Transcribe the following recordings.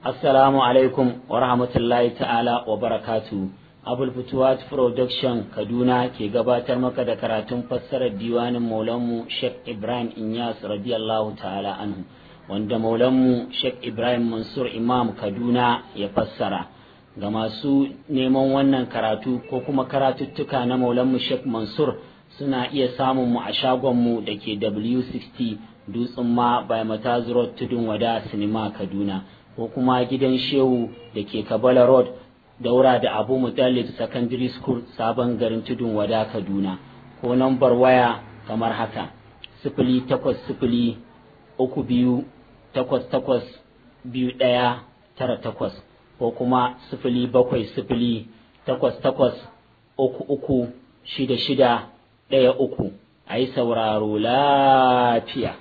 Assalamu alaikum wa rahmatullahi ta'ala wa barakatu. Abul Futuwat Production Kaduna ke gabatar maka da karatun fassarar diwanin Maulanmu Sheikh Ibrahim Inyas radiyallahu ta'ala anhu wanda Maulanmu Sheikh Ibrahim Mansur Imam Kaduna ya fassara. Ga masu neman wannan karatu ko kuma karatuttuka na Maulanmu Sheikh Mansur suna iya samun mu a shagonmu da ke W60 Dutsen ma by Mataz Road Tudun Wada Sinima Kaduna. ko kuma gidan shehu da ke kabala road daura da abu mutallib secondary school sabon garin tudun wada kaduna ko nambar waya kamar haka sifili takwas sifili uku biyu takwas takwas biyu ɗaya tara takwas ko kuma sifili bakwai sifili takwas takwas uku uku shida shida ɗaya uku a yi sauraro lafiya.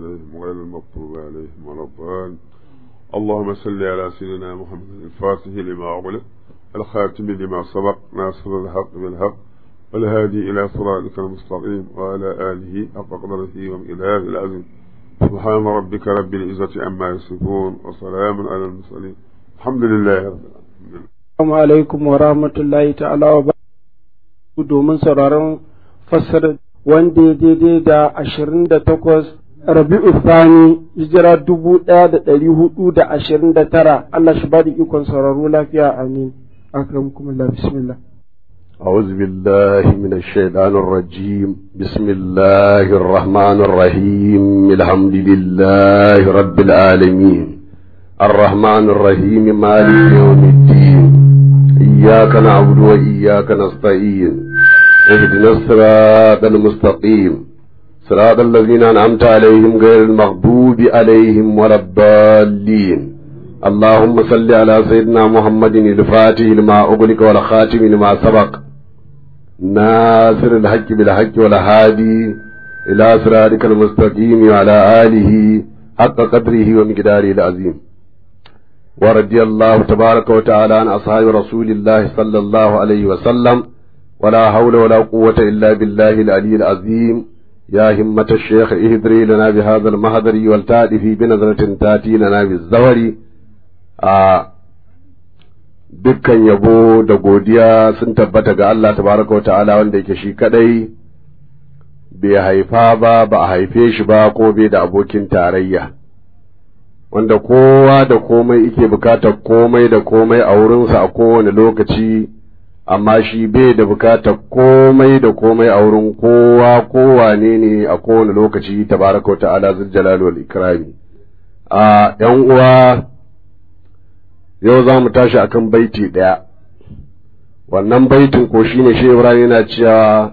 اللهم صل على سيدنا محمد الفاتح لما أغلق الخاتم لما سبق ناصر الحق بالحق والهادي إلى صراطك المستقيم وعلى آله حق قدره ومئلاه العظيم سبحان ربك رب العزة عما يصفون وسلام على المرسلين الحمد لله رب العالمين Assalamu alaikum wa rahmatullahi ta'ala wa barakatuhu domin sauraron fassara wanda ya daidai da ashirin da takwas Rabi'u Sani hijira dubu ɗaya da ɗari hudu da ashirin da tara Allah shi ba da ikon sauraro lafiya amin akramukum Allah bismillah أعوذ بالله من الشيطان الرجيم بسم الله الرحمن الرحيم الحمد لله رب العالمين الرحمن الرحيم مالك يوم الدين إياك نعبد وإياك نستعين اهدنا الصراط المستقيم صراط الذين أنعمت عليهم غير المغضوب عليهم ولا الضالين اللهم صل على سيدنا محمد الفاتح لما أغلق والخاتم لما سبق ناصر الحق بالحق والهادي إلى صراطك المستقيم وعلى آله حق قدره ومقداره العظيم ورضي الله تبارك وتعالى عن أصحاب رسول الله صلى الله عليه وسلم ولا حول ولا قوة إلا بالله العلي العظيم يا همة الشيخ اهدري لنا بهذا المهدر والتأتي في بنظرة تأتي لنا بالزور آه dukkan yabo da godiya sun tabbata ga Allah tabaraka wa ta'ala wanda yake shi kadai bai haifa ba ba a haife shi ba ko bai da abokin tarayya wanda kowa da komai yake bukatar komai da komai a wurinsa a kowane lokaci amma shi bai da bukatar komai da komai a wurin kowa kowane ne a kowane lokaci tabaraka ta'ala zul jalal wal ikrami a yan uwa yau za mu tashi akan baiti ɗaya wannan baitin ko shine shi Ibrahim yana cewa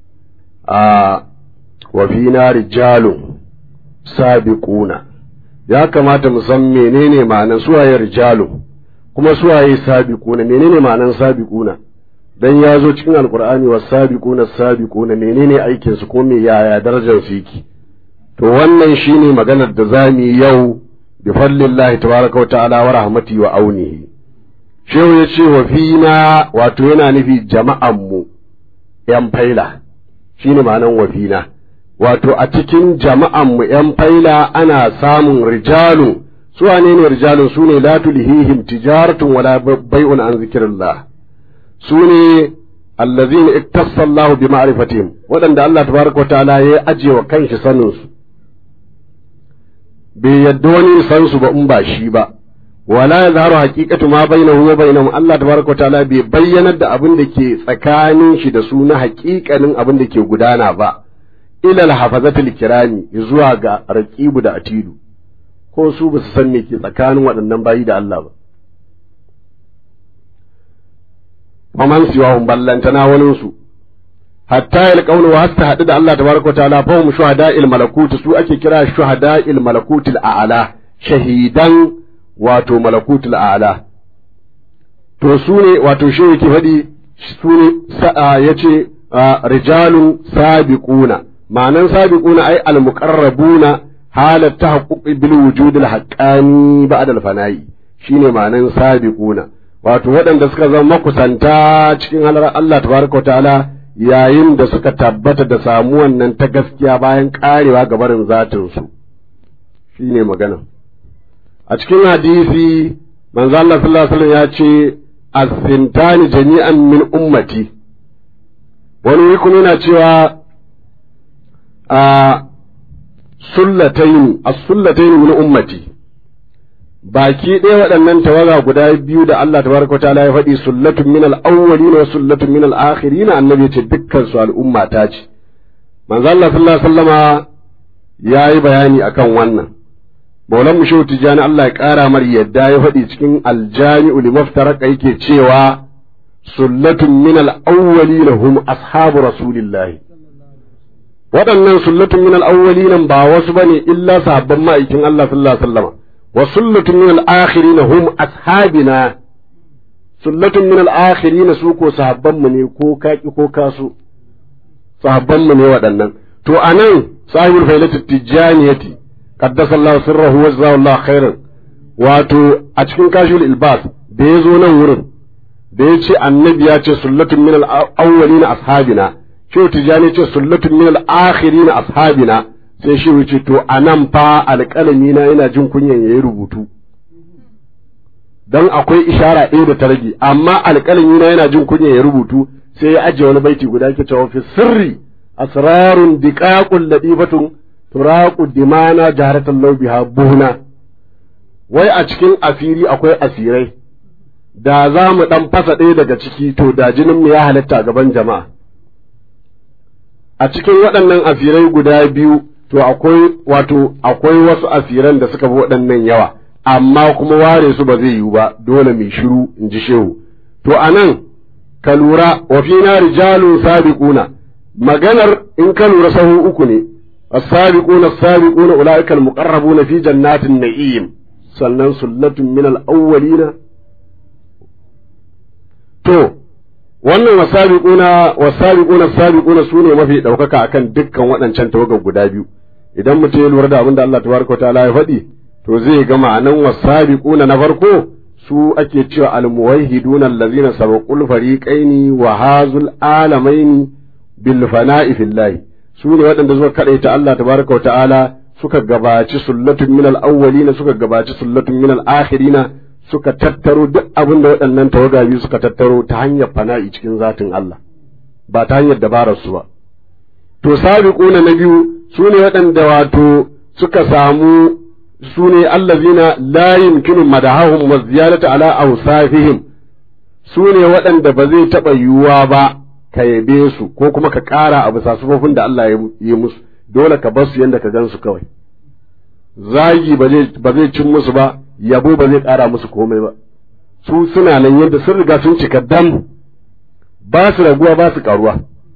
a wa fina rijalun sabiquna ya kamata mu san menene ma'anar suwaye rijalun kuma suwaye sabiquna menene ma'anar sabiquna dan ya zo cikin alkur'ani wa sabiquna sabiquna menene aikin su ko me yaya darajar su yake to wannan shine maganar da zamu yi yau bi fadlillahi tabaraka wa ta'ala wa rahmati wa aunihi shehu ya ce wa fina wato yana nufi jama'an mu yan faila shine ma'anan wa fina wato a cikin jama'an mu yan faila ana samun rijalu su wane ne rijalun su ne la tulhihim tijaratun wala bai'un an zikrillah su ne allazina iktassa Allah bi ma'rifatihim waɗanda Allah tabaraka ta'ala ya aje wa kanshi sanin su bai yadda wani san su ba in ba shi ba wala yazharu haqiqatu ma bainahu wa bainahum Allah tabaraka ta'ala bai bayyanar da abin da ke tsakanin shi da su na haƙiƙanin abin da ke gudana ba ila al-hafazatul kirami zuwa ga raqibu da atidu ko su ba su san me ke tsakanin waɗannan bayi da Allah ba faman siwahum ballantana waninsu hatta yalqawlu wa hasta hadu da Allah tabaraka ta'ala fa hum shuhada'il malakut su ake kira shuhada'il malakutil a'la shahidan wato malakutil a'la to su ne wato shi yake faɗi su ne yace rijalun sabiquna ma'anan sabiquna ai al-muqarrabuna halat tahaqquq bil wujudil haqqani ba'da al-fana'i shine ma'anan sabiquna wato waɗanda suka zama makusanta cikin halar Allah tabaraka wa ta'ala yayin da suka tabbata da samuwan nan ta gaskiya bayan karewa ga barin zatin su shine magana a cikin hadisi manzo Allah sallallahu alaihi wasallam ya ce as-sintani jami'an min ummati wani wuri kuma yana cewa a sullatayn as-sullatayn min ummati baki ɗaya waɗannan tawaga guda biyu da Allah tabaraka wa ta'ala ya faɗi sullatun min al-awwalin wa sullatun min al-akhirin annabi ya ce dukkan su al'umma ta ce manzo Allah sallallahu alaihi wasallama yayi bayani akan wannan Maulan mu Shehu Tijjani Allah ya ƙara mar yadda ya faɗi cikin aljami'u limaftaraka yake cewa sullatun min al-awwalin hum ashabu rasulillahi waɗannan sullatun min al-awwalin ba wasu bane illa sahabban ma'aikin Allah sallallahu alaihi wasallam wa sullatun min al-akhirin hum ashabina sullatun min al-akhirin su ko sahabban mu ne ko kaki ko kasu sahabban mu ne waɗannan to anan sahibul failatu tijjaniyati qaddasa Allah sirrahu wa jazahu Allah khairan wato a cikin kashul ilbas da ya zo nan wurin da ya ce annabi ya ce sullatun min al-awwalin ashabina shi tijani ce sullatun min al-akhirin ashabina sai shi wuce to anan fa alƙalami na yana jin kunyan yayi rubutu dan akwai ishara ɗaya da ta rage amma alƙalami na yana jin kunyan ya rubutu sai ya ajiye wani baiti guda ke cewa fi sirri asrarun diqaqul ladifatun turaqu dimana jaharatan law biha buhna wai a cikin asiri akwai asirai da za mu dan fasa ɗaya daga ciki to da jinin mu ya halatta gaban jama'a a cikin waɗannan asirai guda biyu to akwai wato akwai wasu asiran da suka fi waɗannan yawa amma kuma ware su ba zai yiwu ba dole mai shiru in ji shehu to anan ka lura wa fina rijalun sabiquna maganar in ka lura sahu uku ne as-sabiquna as-sabiquna ulaika al-muqarrabuna fi jannatin na'im sannan sullatun min al-awwalina to wannan wasabiquna wasabiquna as-sabiquna sune mafi daukaka akan dukkan waɗancan tawagar guda biyu idan mutum ya lura da abin da Allah tabaraka ta'ala ya faɗi to zai ga ma'anan wasabiquna na farko su ake cewa al-muwahhiduna allazina sabaqul fariqaini wa hazul alamaini bil fana'i fillahi su ne waɗanda suka kadaita Allah tabaraka wa ta'ala suka gabaci sullatun min al-awwalina suka gabaci sullatun min al-akhirina suka tattaro duk abin da waɗannan tawaga biyu suka tattaro ta hanyar fana'i cikin zatin Allah ba ta hanyar dabarar su ba to sabiquna na biyu su ne waɗanda wato suka samu su ne allazina la yumkinu madahahum wa ziyadatu ala awsafihim su ne waɗanda ba zai taɓa yiwuwa ba ka yabe su ko kuma ka ƙara a bisa sufofin da Allah ya yi musu dole ka bar su yadda ka gan su kawai zagi ba zai cin musu ba yabo ba zai ƙara musu komai ba su suna nan yadda sun riga sun cika dam ba su raguwa ba su ƙaruwa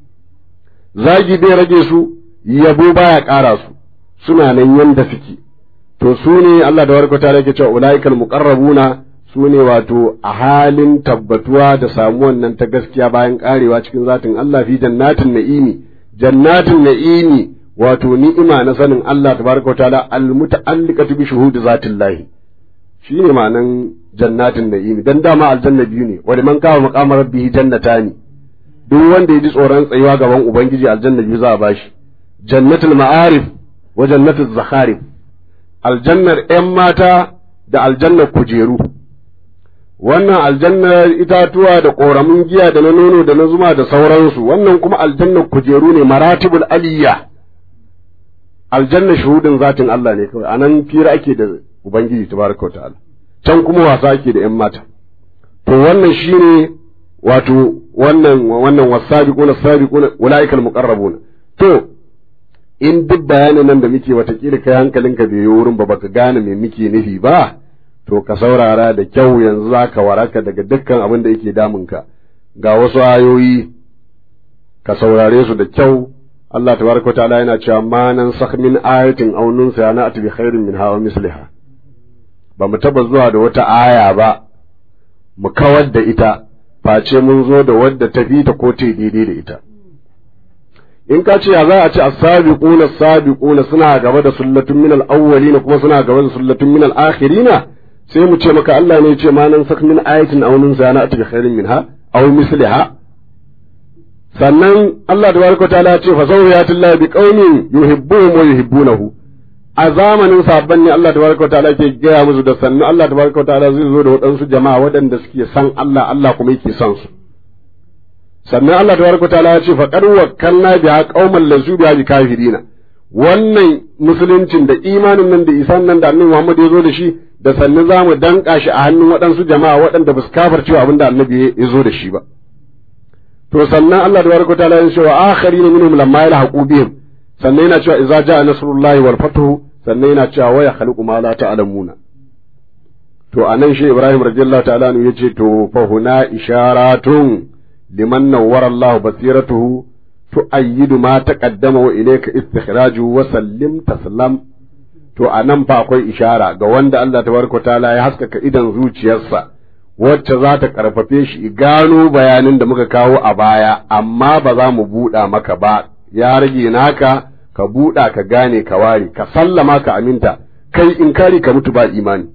zagi bai rage su yabo baya ƙara su suna nan yadda suke to su ne Allah da warkata yake cewa ulaikal muqarrabuna su ne wato a halin tabbatuwa da samuwan nan ta gaskiya bayan karewa cikin zatin Allah fi jannatin na'imi jannatin na'imi wato ni'ima na sanin Allah tabaraka wa ta'ala almuta'alliqatu bi shuhudi zatin lahi shine ma'anan jannatin na'imi dan dama aljanna biyu ne wa liman kawo maqamar rabbihi jannatani duk wanda ya ji tsoron tsayuwa gaban ubangiji aljanna biyu za a bashi jannatul ma'arif wa jannatul zakharif aljannar 'yan mata da aljannar kujeru wannan aljannar itatuwa da ƙoramin giya da na nono da na zuma da sauransu wannan kuma aljannar kujeru ne maratibul aliyya aljannar shuhudin zatin Allah ne kawai anan fira ake da ubangiji tabaraka ta'ala can kuma wasa ake da 'yan mata to wannan shine wato wannan wannan wasabiquna sabiquna ulaikal muqarrabuna to in duk bayanin nan da muke watakila kai hankalinka bai yi wurin ba baka gane me muke nufi ba to ka saurara da kyau yanzu za ka waraka daga dukkan abin da yake damunka ga wasu ayoyi ka saurare su da kyau Allah tabaraka wa ta'ala yana cewa ma nan sakh min ayatin aw nunsa na bi khairin min hawa misliha ba mu taba zuwa da wata aya ba mu kawar da ita face mun zo da wadda ta fi ta ko ta daidai da ita in ka ce ya za a ce as-sabiquna as-sabiquna suna gaba da sullatun min al-awwalina kuma suna gaba da sullatun min al-akhirina sai mu ce maka Allah ne ya ce ma nan sak min ayatin aw nun zana ati bi khairin minha aw misliha sannan Allah tabaraka ta'ala ya ce fa zawiyatullahi bi qaumin yuhibbuhum wa yuhibbunahu a zamanin sabon ne Allah tabaraka ta'ala ke gaya musu da sannu Allah tabaraka ta'ala zai zo da waɗansu jama'a waɗanda suke san Allah Allah kuma yake son su sannan Allah tabaraka ta'ala ya ce faqad wakkalna biha qauman lazu biha bi kafirina wannan musuluncin da imanin nan da isan nan da annabi Muhammad ya zo da shi da sannu za mu danka shi a hannun waɗansu jama'a waɗanda ba su kafarcewa abin da annabi ya zo da shi ba to sannan Allah tabaraka ta'ala ya ce wa akharina minhum lamma yalhaqu bihim sannan yana cewa idza jaa nasrullahi wal fathu sannan yana cewa waya khaliqu ma la ta'lamuna to anan shi Ibrahim radiyallahu ta'ala anhu yace to fa huna isharatun liman nawwara Allah basiratuhu tu'ayyidu ma taqaddama wa ilayka istikhraju wa sallim taslam to anan fa akwai ishara ga wanda Allah tabaraka ta'ala ya haskaka idan zuciyarsa wacce za ta karfafe shi gano bayanin da muka kawo a baya amma ba za mu buɗa maka ba ya rage naka ka buɗa ka gane ka ware ka sallama ka aminta kai in kari ka mutu ba imani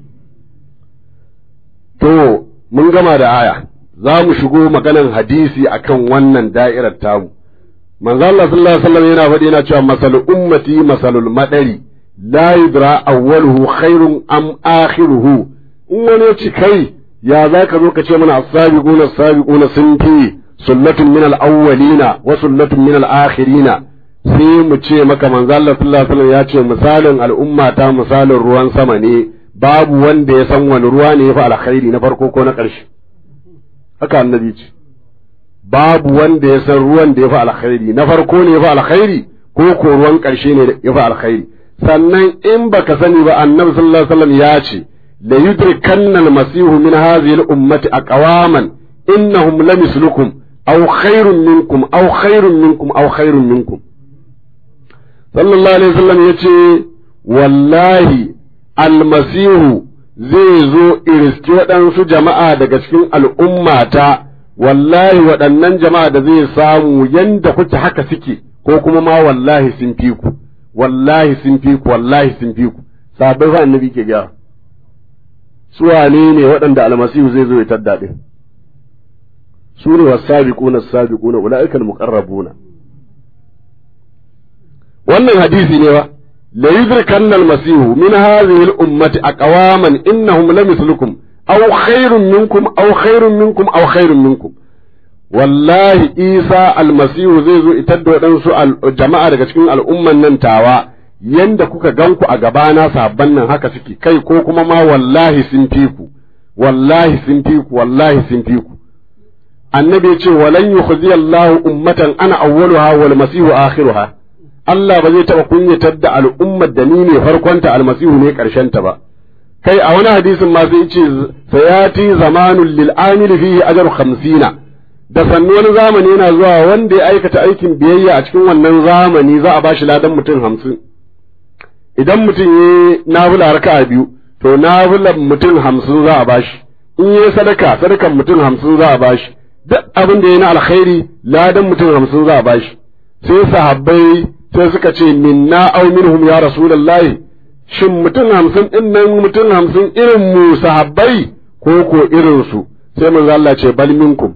to mun gama da aya za mu shigo maganan hadisi akan wannan da'irar tamu manzo Allah sallallahu alaihi wasallam yana faɗi yana cewa masal ummati masalul madari la yudra awwaluhu khairun am akhiruhu in wani ya ci kai ya za ka zo ka ce mana as-sabiquna as-sabiquna sun fi sullatun min al-awwalina wa sullatun min al-akhirina sai mu ce maka manzo Allah sallallahu alaihi wasallam ya ce misalin al'umma ta misalin ruwan sama ne babu wanda ya san wani ruwa ne ya fi alkhairi na farko ko na ƙarshe haka annabi ce babu wanda ya san ruwan da ya fi alkhairi na farko ne ya fi alkhairi ko ko ruwan ƙarshe ne ya fi alkhairi sannan in baka sani ba annabi sallallahu alaihi wasallam ya ce la yudrikanna al-masihu min hadhihi al-ummati aqwaman innahum lamislukum aw khairun minkum aw khairun minkum aw khairun minkum sallallahu alaihi wasallam yace wallahi almasihu zai zo iriski waɗansu jama'a daga cikin al'ummata wallahi waɗannan jama'a da zai samu yanda kuke haka suke ko kuma ma wallahi sun fi ku wallahi sun fi ku wallahi sun fi ku sabai fa annabi ke gyara su wane ne waɗanda almasihu zai zo ya tadda din su ne wasabiquna as-sabiquna ulaika al-muqarrabuna wannan hadisi ne ba la yudrikanna al-masihu min hadhihi al-ummati aqwaman innahum lamithlukum aw khairun minkum aw khairun minkum aw khairun minkum wallahi isa almasihu zai zo itar da waɗansu jama'a daga cikin al'umman nan tawa yanda kuka ganku a gabana sabban nan haka suke kai ko kuma ma wallahi sun fi ku wallahi sun fi ku wallahi sun fi ku annabi ya ce walan yukhzi Allahu ummatan ana awwaluha wal masihu akhiruha Allah ba zai taɓa kunyatar da al'ummar da ni ne farkonta almasihu ne ta ba kai a wani hadisin ma sai ce sayati zamanul lil amil fihi ajru 50 da sannu wani zamani yana zuwa wanda ya aikata aikin biyayya a cikin wannan zamani za a bashi ladan mutum hamsin idan mutum ya nafila raka'a biyu to nafilan mutum hamsin za a bashi in yi sadaka sadakan mutum hamsin za a bashi duk abin da ya na alkhairi ladan mutum hamsin za a bashi sai sahabbai sai suka ce minna aw minhum ya rasulullahi shin mutum hamsin din nan mutum hamsin irin mu sahabbai ko ko irin su sai manzo Allah ce bal minkum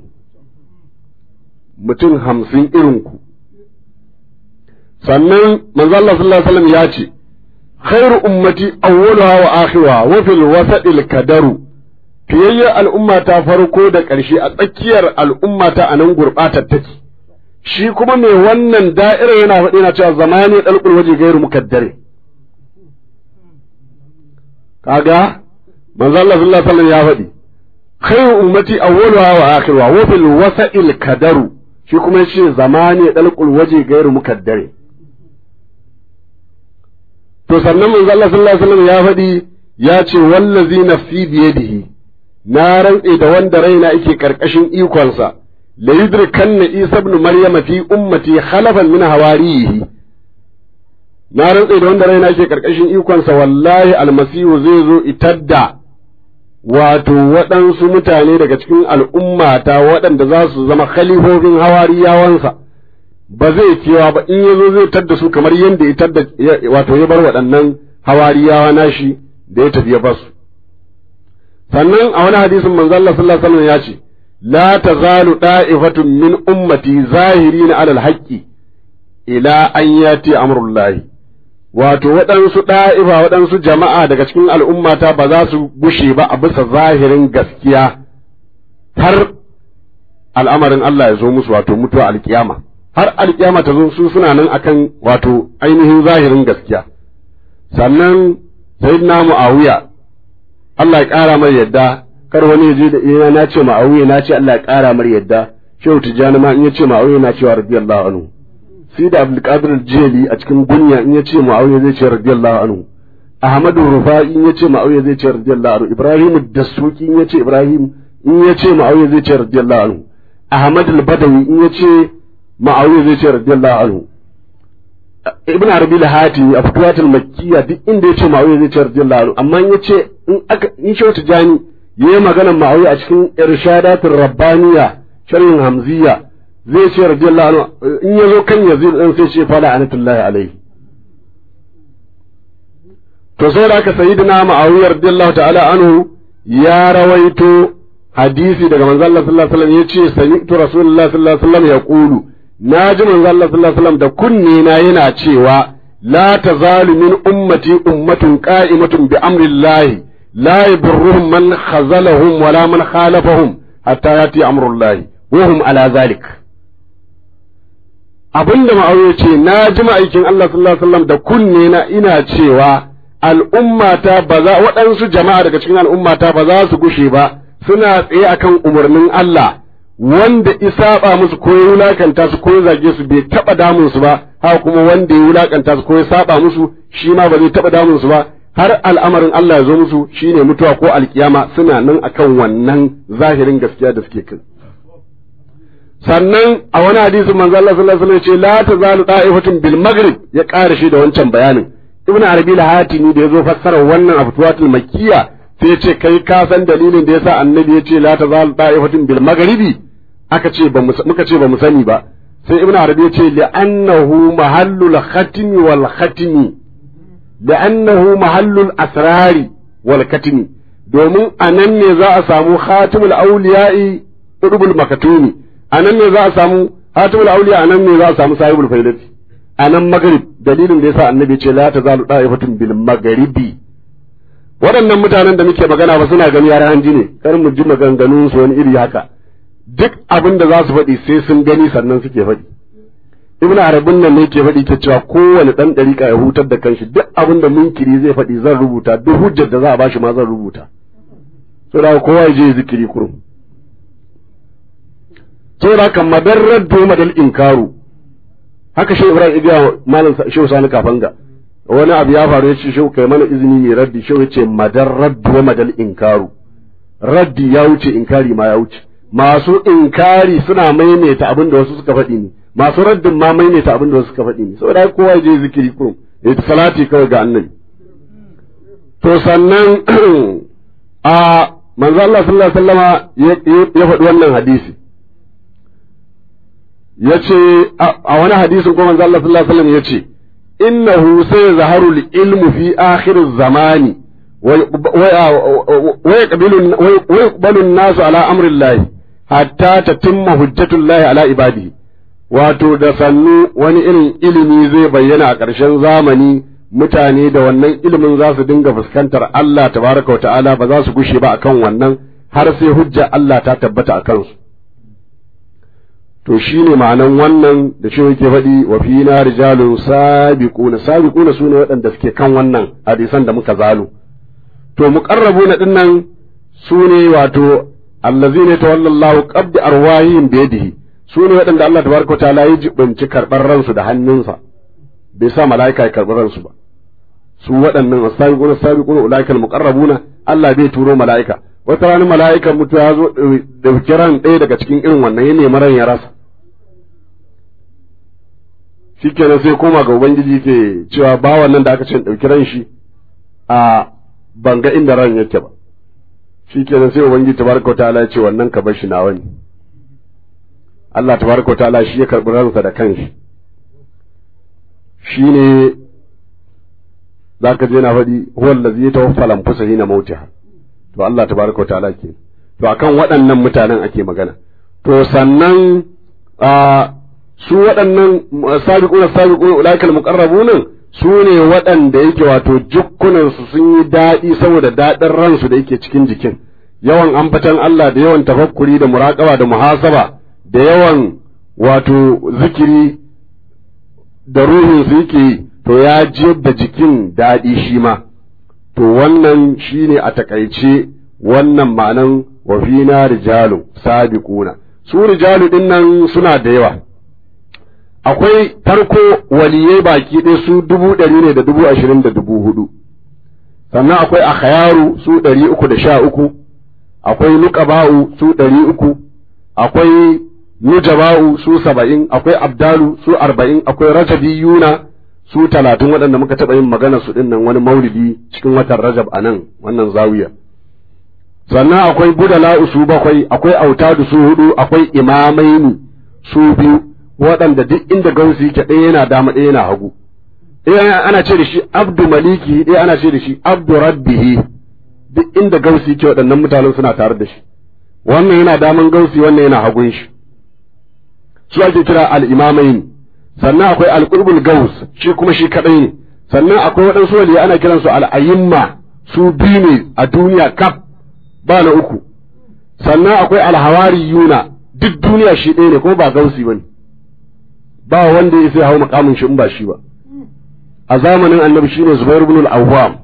mutum hamsin irin ku sannan manzo Allah sallallahu alaihi wasallam ya ce khairu ummati awwaluha wa akhiruha wa fil wasatil kadaru fiyayyar al'umma ta farko da ƙarshe a tsakiyar al'umma ta anan gurbatar take shi kuma mai wannan da'ira yana faɗi yana cewa zamani dalqul waje gairu mukaddare kaga manzo Allah sallallahu alaihi wasallam ya faɗi khairu ummati awwaluha wa akhiruha wa fil wasatil kadaru shi kuma yace zamani dalqul waje gairu mukaddare to sannan manzo Allah sallallahu alaihi wasallam ya faɗi ya ce wallazi nafsi biyadihi na rantse da wanda raina yake karkashin ikonsa la yudrikanna isa ibn maryama fi ummati khalafan min hawarihi na rantse da wanda raina yake karkashin ikonsa wallahi almasihu zai zo itadda wato waɗansu mutane daga cikin al'ummata waɗanda za su zama khalifofin hawariyawansa ba zai kewa ba in ya zo zai tadda su kamar yadda ya tadda wato ya bar waɗannan hawariyawa nashi da ya tafi ya basu sannan a wani hadisin manzo Allah sallallahu alaihi wasallam ya ce la tazalu da'ifatun min ummati zahirin alal haqqi ila an yati amrullahi wato waɗansu ɗa'ifa waɗansu jama'a daga cikin al'ummata ba za su gushe ba a bisa zahirin gaskiya har al'amarin Allah ya zo musu wato mutuwa alkiyama har alkiyama ta zo su suna nan akan wato ainihin zahirin gaskiya sannan sayyidina mu'awiya Allah ya ƙara mai yadda kar wani ya je da ina na ce ma'awiya na ce Allah ya ƙara mai yadda shehu tijjani ma in ya ce ma'awiya na cewa radiyallahu anhu sai da abdulkadir jeli a cikin gunya in ya ce ma'awiya zai ce radiyallahu anhu ahmadu rufa'i in ya ce ma'awiya zai ce radiyallahu anhu ibrahim dasuki in ya ce ibrahim in ya ce ma'awiya zai ce radiyallahu anhu ahmad al-badawi in ya ce ma'awiya zai ce radiyallahu anhu ibn arabi al-hatimi a fituwatul makkiya duk inda ya ce ma'awiya zai ce radiyallahu anhu amma in ya ce in aka in shehu tijjani yayi maganar ma'awiya a cikin irshadatul rabbaniya sharhin hamziya zai ce radiyallahu anhu in ya zo kan yazid dan sai ce fala anatullahi alaihi to sai da aka sayyidina ma'awiya radiyallahu ta'ala anhu ya rawaito hadisi daga manzo Allah sallallahu alaihi wasallam yace sami'tu rasulullahi sallallahu alaihi wasallam yaqulu naji manzo Allah sallallahu alaihi wasallam da kunne na yana cewa la tazalu min ummati ummatun qa'imatun bi amrillahi la yadurruhum man khazalahum wala man khalafahum hatta yati amrullahi wa hum ala zalik abinda ma'auye ce na ji ma'aikin Allah sallallahu alaihi wasallam da kunne na ina cewa al'ummata ba za waɗansu jama'a daga cikin al'ummata ba za su gushe ba suna tsaye akan umarnin Allah wanda isaba musu ko ya wulakanta su ko ya zage su bai taba damun su ba haka kuma wanda ya wulakanta su ko ya saba musu shi ma ba zai taba damun su ba har al'amarin Allah ya zo musu shine mutuwa ko alkiyama suna nan akan wannan zahirin gaskiya da suke kai sannan a wani hadisin manzo Allah sallallahu alaihi wasallam ce la tazalu da'ifatun bil maghrib ya ƙara shi da wancan bayanin ibnu arabi al-hatimi da yazo fassara wannan aftuwatul makkiya sai ya ce kai ka san dalilin da yasa annabi ya ce la tazalu da'ifatun bil maghribi aka ce ba muka ce ba mu sani ba sai ibnu arabi ya ce li'annahu mahallul khatmi wal khatmi li'annahu mahallul asrari wal katmi domin anan ne za a samu khatimul awliya'i qutbul makatumi a nan ne za a samu hatimul auliya a nan ne za a samu sahibul faidati a nan magrib dalilin da yasa annabi ce la tazalu da'ifatun bil magharibi waɗannan mutanen da muke magana ba suna gani yaran hanji ne kar mu ji maganganun su wani iri haka duk abin da za su faɗi sai sun gani sannan suke faɗi ibn arabin nan ne ke faɗi ke cewa kowane ɗan ɗariƙa ya hutar da kanshi duk abin da munkiri zai faɗi zan rubuta duk hujjar da za a bashi ma zan rubuta saboda kowa ya je zikiri kurum saboda haka madarrar doma dal inkaru haka shi ibrahim ibiya malam shehu sani kafanga wani abu ya faru ya ce shehu kai mana izini ne raddi shehu ya ce madarrar doma dal inkaru raddi ya wuce inkari ma ya wuce masu inkari suna maimaita abin da wasu suka faɗi ne masu raddin ma maimaita abin da wasu suka faɗi ne saboda kowa ya je zikiri kurum ya salati kawai ga annabi to sannan a manzo Allah sallallahu alaihi wasallama ya faɗi wannan hadisi ya ce a wani hadisin kuma manzo Allah sallallahu alaihi wasallam ya ce innahu sai zaharu ilmu fi akhir zamani wa yaqbalu an-nasu ala amri Allah hatta tatimma hujjatu Allah ala ibadihi wato da sannu wani irin ilimi zai bayyana a ƙarshen zamani mutane da wannan ilimin za su dinga fuskantar Allah tabaraka wa ta'ala ba za su gushe ba akan wannan har sai hujja Allah ta tabbata a kansu to shi ne ma'anan wannan da shi yake faɗi wa fi na rijalun sabiquna sabiquna sune waɗanda suke kan wannan hadisan da muka zalo to muqarrabuna dinnan sune wato allazina tawallallahu qabdi arwahihim bi yadihi sune waɗanda Allah tabaraka ta'ala ya jibinci karɓar ransu da hannunsa bai sa mala'ika ya karɓi ransu ba su waɗannan sabiquna sabiquna ulaikal muqarrabuna Allah bai turo mala'ika wata rana mala'ikan mutu ya zo ɗauki ran ɗaya daga cikin irin wannan ya nemi ran ya rasa shikenan sai koma ga ubangiji ke cewa bawan nan da aka ce ɗauki ran shi a banga inda ran yake ba shikenan sai ubangiji tabaraka wa ta'ala ya ce wannan ka bar shi nawa ne Allah tabaraka wa ta'ala shi ya karɓi ransa da kanshi shine zaka je na faɗi huwa allazi yatawaffa al-anfusa hina mautiha to Allah tabaraka wa ta'ala ke to akan waɗannan mutanen ake magana to sannan a su waɗannan sabiquna sabiquna ulaikal muqarrabun su ne waɗanda yake wato jukkunansu sun yi daɗi saboda daɗin ransu da yake cikin jikin yawan ambatan Allah da yawan tafakkuri da muraƙaba da muhasaba da yawan wato zikiri da ruhinsu yake yi to ya jiyar da jikin daɗi shi ma to wannan shi ne a takaice wannan ma'anan wa fina rijalu sabiquna su rijalu ɗin nan suna da yawa akwai farko waliyai baki ɗaya su dubu ɗari ne da dubu ashirin da dubu hudu sannan akwai akhayaru su ɗari uku da sha uku akwai nuqaba'u su ɗari uku akwai nujaba'u su saba'in akwai abdalu su arba'in akwai rajabiyuna su talatin waɗanda muka taɓa yin magana su ɗin nan wani maulidi cikin watan rajab a nan wannan zawiya sannan akwai budala'u su bakwai akwai autadu su hudu akwai imamaini su biyu waɗanda duk inda gausi yake ɗaya yana dama ɗaya yana hagu ɗaya ana ce da shi abdu maliki ɗaya ana ce da shi abdu rabbihi duk inda gausi yake waɗannan mutanen suna tare da shi wannan yana daman gausi wannan yana hagun shi su ake kira al-imamain sannan akwai al-qurbul gaus shi kuma shi kadai ne sannan akwai waɗansu waliya ana kiransu al-ayimma su biyu ne a duniya kaf ba na uku sannan akwai al-hawariyuna duk duniya shi ɗaya ne kuma ba gausi bane ba wanda ya sai hau makamin shi in ba shi ba a zamanin annabi shine Zubair ibn al-Awwam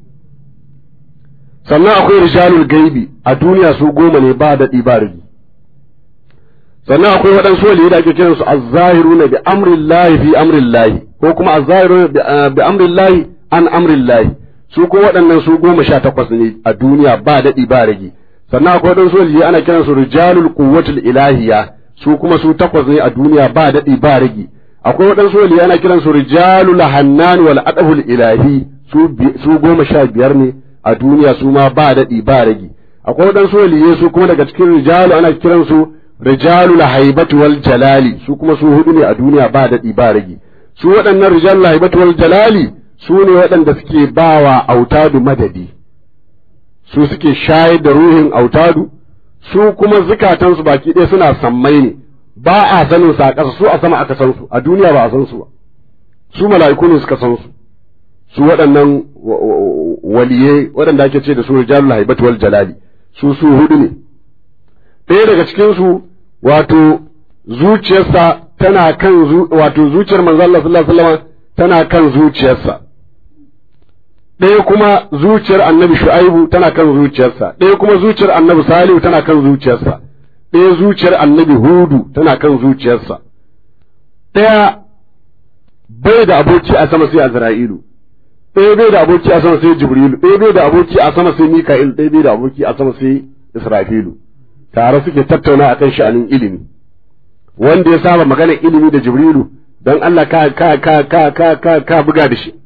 sannan akwai rijalul gaibi a duniya su goma ne ba daɗi ba rigi sannan akwai waɗansu waliyai da ake kiran su az-zahiruna bi amrillahi fi amrillahi ko kuma az-zahiruna bi amrillahi an amrillahi su ko waɗannan su goma sha takwas ne a duniya ba daɗi ba rigi sannan akwai waɗansu waliyai ana kiran su rijalul quwwatul ilahiyya su kuma su takwas ne a duniya ba daɗi ba rigi akwai waɗansu wali ana kiran su rijalul hannan wal adabul ilahi su goma sha biyar ne a duniya su ma ba daɗi ba rigi akwai waɗansu waliye su kuma daga cikin rijalu ana kiran su rijalul haibatu wal jalali su kuma su hudu ne a duniya ba daɗi ba rigi su waɗannan rijalul haibatu wal jalali su ne waɗanda suke bawa autadu madadi su suke shayar da ruhin autadu su kuma zukatansu baki ɗaya suna sammai ne ba a sanin sa a ƙasa su a sama aka san su a duniya ba a san su ba su mala'iku ne suka san su su waɗannan waliye waɗanda ake ce da su rijalul haibat wal jalali su su hudu ne ɗaya daga cikin su wato zuciyarsa tana kan wato zuciyar manzo Allah sallallahu alaihi wasallam tana kan zuciyarsa ɗaya kuma zuciyar annabi shu'aibu tana kan zuciyarsa ɗaya kuma zuciyar annabi salihu tana kan zuciyarsa ɗaya zuciyar annabi hudu tana kan zuciyarsa ɗaya bai da aboki a sama sai azra'ilu ɗaya bai da aboki a sama sai jibrilu ɗaya bai da aboki a sama sai mika'il ɗaya bai da aboki a sama sai israfilu tare suke tattauna akan sha'anin ilimi wanda ya saba maganar ilimi da jibrilu don Allah ka ka ka ka ka ka, ka buga da shi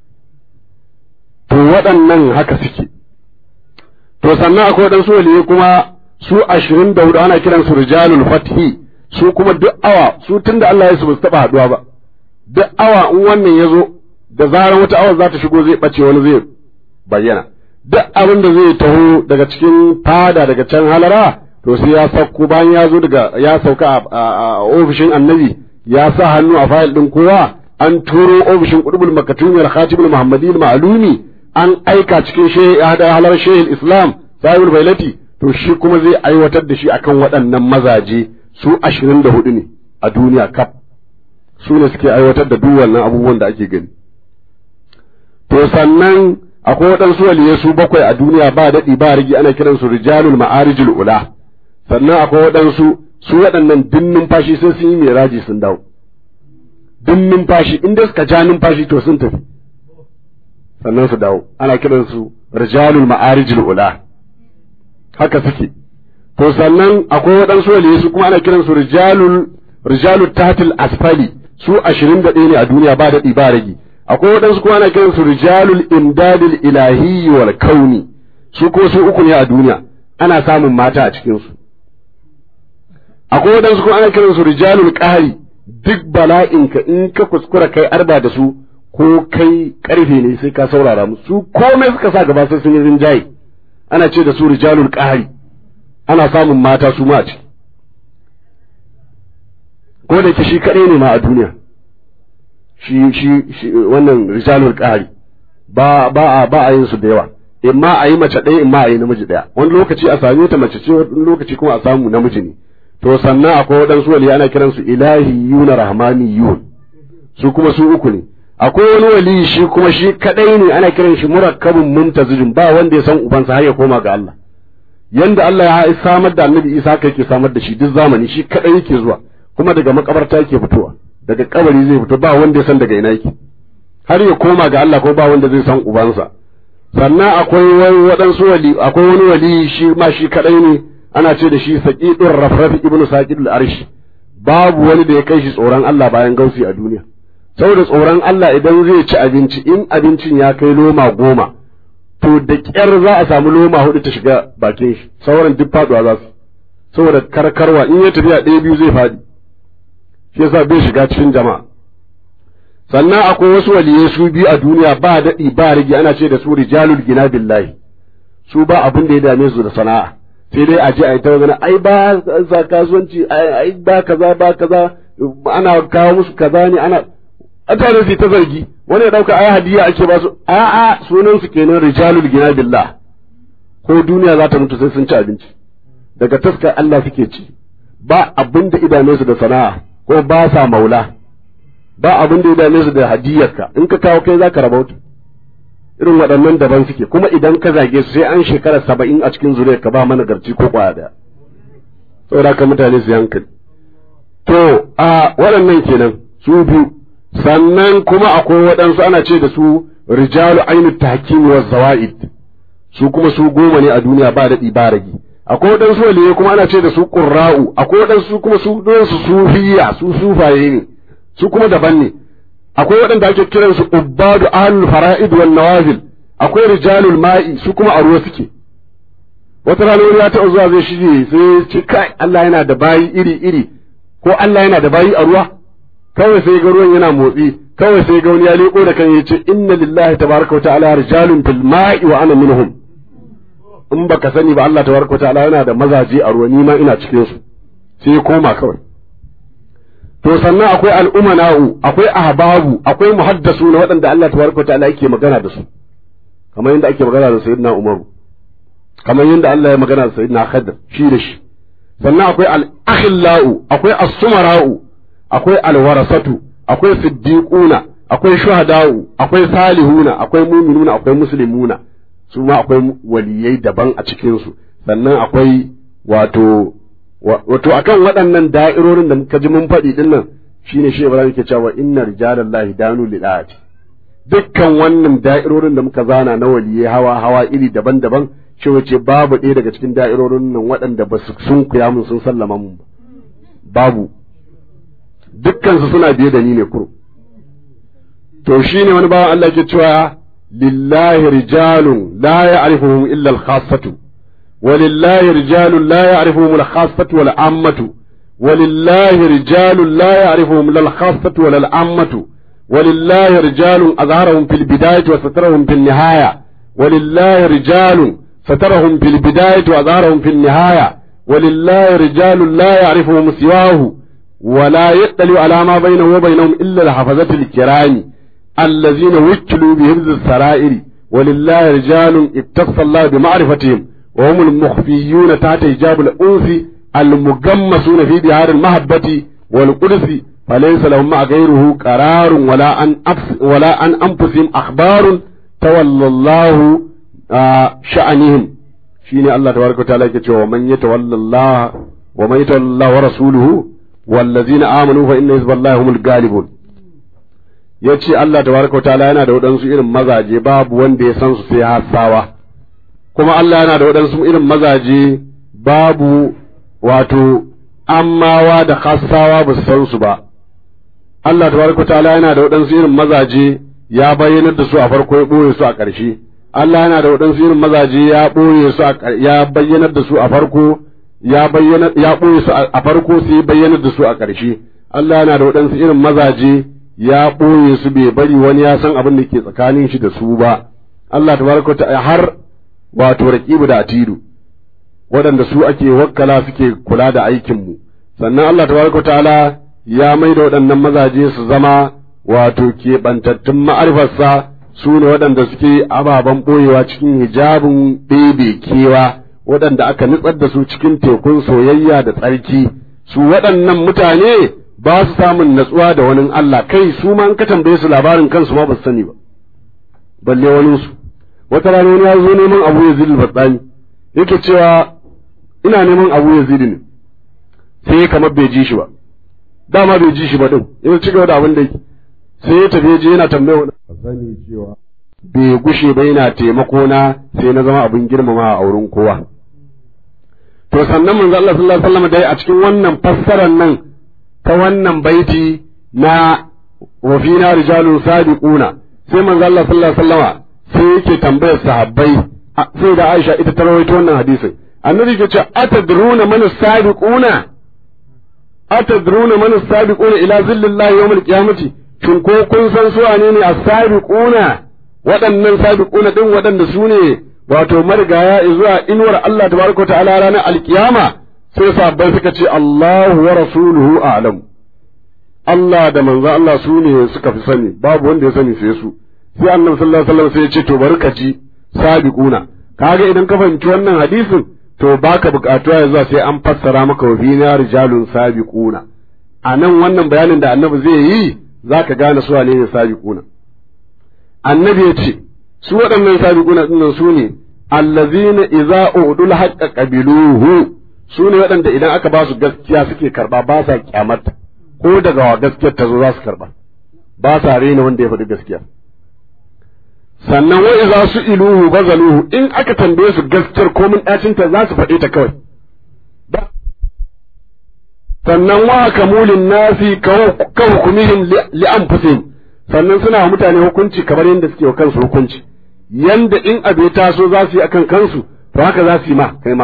to waɗannan haka suke to sannan akwai waɗansu waliyai kuma su ashirin da hudu ana kiran su rijalul fathi su kuma duk awa su tunda Allah ya su basu taɓa haɗuwa ba duk awa in wannan ya zo da zarar wata awa za ta shigo zai ɓace wani zai bayyana duk abin da zai taho daga cikin fada daga can halara to sai ya sauko bayan ya zo daga ya sauka a ofishin annabi ya sa hannu a fayil ɗin kowa an turo ofishin qutbul makatumi al-khatibul muhammadi al-ma'lumi an aika cikin halar shehil islam sahibul bailati to shi kuma zai aiwatar da shi akan waɗannan mazaje su ashirin da hudu ne a duniya kaf su ne suke aiwatar da duk wannan abubuwan da ake gani to sannan akwai waɗansu waliyai su bakwai a duniya ba daɗi ba rigi ana kiransu rijalul ma'arijul ula sannan akwai waɗansu su waɗannan dun numfashi sai sun yi miraji sun dawo dun numfashi inda suka ja numfashi to sun tafi sannan su dawo ana kiransu rijalul ma'arijul ula haka suke to sannan akwai waɗansu waliyai su kuma ana kiransu rijalul rijalul tahtil asfali su ashirin da ɗaya ne a duniya ba daɗi ba ragi akwai waɗansu kuma ana kiransu rijalul imdadil ilahi wal kauni su kuma su uku ne a duniya ana samun mata a cikinsu akwai waɗansu kuma ana kiransu rijalul qahri duk bala'inka in ka kuskura kai arba da su ko kai karfe ne sai ka saurara musu su komai suka sa gaba sai sun yi rinjaye ana ce da su rijalul qahri ana samun mata su ma a ciki ko da ke shi kaɗai ne ma a duniya shi shi wannan rijalul qahari ba ba a ba a yin su da yawa imma a yi mace ɗaya imma a yi namiji ɗaya wani lokaci a same ta mace ce wani lokaci kuma a samu namiji ne to sannan akwai waɗansu wali ana kiransu ilahiyuna rahmaniyun su kuma su uku ne akwai wani wali shi kuma shi kadai ne ana kiran shi murakkabun muntazijin ba wanda ya san ubansa har ya koma ga Allah yanda Allah ya samar da Annabi Isa kai ke samar da shi duk zamani shi kadai yake zuwa kuma daga makabarta yake fitowa daga kabari zai fito ba wanda ya san daga ina yake har ya koma ga Allah ko ba wanda zai san ubansa sannan akwai waɗansu wali akwai wani wali shi ma shi kadai ne ana ce da shi saqidur rafraf ibnu saqid al-arsh babu wani da ya kai shi tsoron Allah bayan gausi a duniya saboda tsoron Allah idan zai ci abinci in abincin ya kai loma goma to da ƙyar za a samu loma hudu ta shiga bakin shi sauran duk faduwa za su saboda karkarwa in ya tafiya ɗaya biyu zai faɗi shi yasa bai shiga cikin jama'a sannan akwai wasu waliyai su biyu a duniya ba daɗi ba rage ana ce da su rijalul gina billahi su ba abin da ya dame su da sana'a sai dai a je a yi ta magana ai ba za kasuwanci ai ba kaza ba kaza ana kawo musu kaza ne ana mutane su ta zargi wani ya dauka ai hadiya ake ba su a'a sunan su kenan rijalul gina billah ko duniya za ta mutu sai sun ci abinci daga taskar Allah suke ci ba abin da idanunsu da sana'a ko ba sa maula ba abin da idanunsu da hadiyarka in ka kawo kai zaka rabauta irin waɗannan daban suke kuma idan ka zage su sai an shekara saba'in a cikin zuriyar ka ba mana garci ko kwaya daya saboda ka mutane su hankali to a waɗannan kenan su biyu sannan kuma akwai waɗansu ana ce da su rijalu ainu tahkim wa zawaid su kuma su goma ne a duniya ba daɗi ba ragi akwai waɗansu waliyai kuma ana ce da su qurra'u akwai waɗansu kuma su don su sufiya su sufaye ne su kuma daban ne akwai waɗanda ake kiran su ubbadu ahlul fara'id wal nawazil akwai rijalul ma'i su kuma a ruwa suke wata rana wani ya taɓa zuwa zai shige sai ce kai Allah yana da bayi iri iri ko Allah yana da bayi a ruwa kawai sai ga ruwan yana motsi kawai sai ga wani ya leko da kan yace inna lillahi tabaraka wa ta'ala rijalun fil ma'i wa ana minhum in baka sani ba Allah tabaraka wa ta'ala yana da mazaje a ruwa ni ma ina cikin su sai ya koma kawai to sannan akwai al'umana'u akwai ahbabu akwai muhaddasu na waɗanda Allah tabaraka wa ta'ala yake magana da su kamar yadda ake magana da sayyidina Umaru kamar yadda Allah ya magana da sayyidina Khadir shi da shi sannan akwai al-akhillau akwai as-sumara'u akwai alwarasatu akwai siddiquna akwai shuhada'u akwai salihuna akwai muminuna akwai muslimuna su ma akwai waliyai daban a cikin su sannan akwai wato wato akan waɗannan da'irorin da muka ji mun faɗi din nan shine shi Ibrahim ke cewa inna rijalallahi danu lidati dukkan wannan da'irorin da muka zana na waliyai hawa hawa iri daban-daban shi wace babu ɗaya daga cikin da'irorin nan waɗanda ba su sun kuya mun sun sallama mun babu dukkansu suna biye da ni ne kuro to shine wani bawan Allah ke cewa lillahi rijalun la ya'rifuhum illa al-khassatu ولله رجال لا يعرفهم الخاصة ولا العامة ولله رجال لا يعرفهم لا الخاصة ولا العامة ولله رجال أظهرهم في البداية وسترهم في النهاية ولله رجال سترهم في البداية وأظهرهم في النهاية ولله رجال لا يعرفهم سواه ولا يطلع على ما بينه وبينهم إلا الحفظة الكرام الذين وكلوا بهبز السرائر ولله رجال اتصل الله بمعرفتهم وهم المخفيون تحت حجاب الأنس المجمسون في بحار المحبة والقدس فليس لهم مع غيره قرار ولا عن ولا عن أنفسهم أخبار تولى الله آه شأنهم شيني الله تبارك وتعالى يقول ومن يتولى الله ومن يتولى الله ورسوله والذين آمنوا فإن حزب الله هم الغالبون yace Allah tabaraka wa ta'ala yana da waɗansu irin mazaje babu wanda ya san su sai hasawa kuma Allah yana da waɗansu irin mazaje babu wato ammawa da khassawa ba su san su ba Allah tabaraka wa ta'ala yana da waɗansu irin mazaje ya bayyanar da su a farko ya ɓoye su a ƙarshe Allah yana da waɗansu irin mazaje ya ɓoye su ya bayyanar da su a farko ya bayyana ya ɓoye su a farko sai ya bayyanar da su a ƙarshe Allah yana da waɗansu irin mazaje ya ɓoye su bai bari wani ya san abin da ke tsakanin shi da su ba Allah tabaraka ta'ala har wato raqibu da atidu waɗanda su ake wakkala suke kula da aikin mu sannan Allah tabaraka ta'ala ya mai da waɗannan mazaje su zama wato keɓantattun ma'arifarsa su ne waɗanda suke ababen ɓoyewa cikin hijabin ɗebe kewa waɗanda aka nutsar da su cikin tekun soyayya da tsarki su waɗannan mutane ba su samun natsuwa da wani Allah kai su ma in ka tambaye su labarin kansu ma ba su sani ba balle wani su wata rana wani ya zo neman Abu Yazid al-Batsani yake cewa ina neman Abu Yazid ne sai kamar bai ji shi ba dama bai ji shi ba din yana cigaba da abin da yake sai ya tafi je yana tambaya wani sani cewa bai gushe ba yana taimako na sai na zama abin girmama a wurin kowa to sannan manzo Allah sallallahu alaihi wasallam dai a cikin wannan fassarar nan ta wannan baiti na wa fina rijalun sabiquna sai manzo Allah sallallahu alaihi wasallama sai yake tambayar sahabbai sai da Aisha ita ta rawaito wannan hadisin annabi ke ce atadruna man sabiquna atadruna man sabiquna ila zillallahi yawmil qiyamati shin ko kun san su wane ne as-sabiquna waɗannan sabiquna din waɗanda su ne wato marigaya zuwa inuwar Allah tabaraka ta'ala ranar alkiyama sai sahabbai suka ce Allahu wa rasuluhu a'lam Allah da manzo Allah su ne suka fi sani babu wanda ya sani sai su sai annabi sallallahu alaihi wasallam sai ya ce to bari ka ji sabiquna kaga idan ka fahimci wannan hadisin to baka bukatuwa yanzu sai an fassara maka wa bina rijalun sabiquna a nan wannan bayanin da annabi zai yi zaka gane su wane ne sabiquna annabi ya ce su waɗannan sabiquna dinnan su ne allazina idza udul haqqa qabiluhu su ne waɗanda idan aka ba su gaskiya suke karba ba sa kyamarta ko daga wa gaskiyar ta zo za su karba ba sa rena wanda ya faɗi gaskiya sannan wa idza su iluhu bazaluhu in aka tambaye su gaskiyar komin ɗacin ta za su faɗe ta kawai sannan wa kamulin nasi ka hukumihim li anfusihim sannan suna wa mutane hukunci kamar yadda suke wa kansu hukunci yanda in abu ya taso za su yi akan kansu to haka za su yi ma kai ma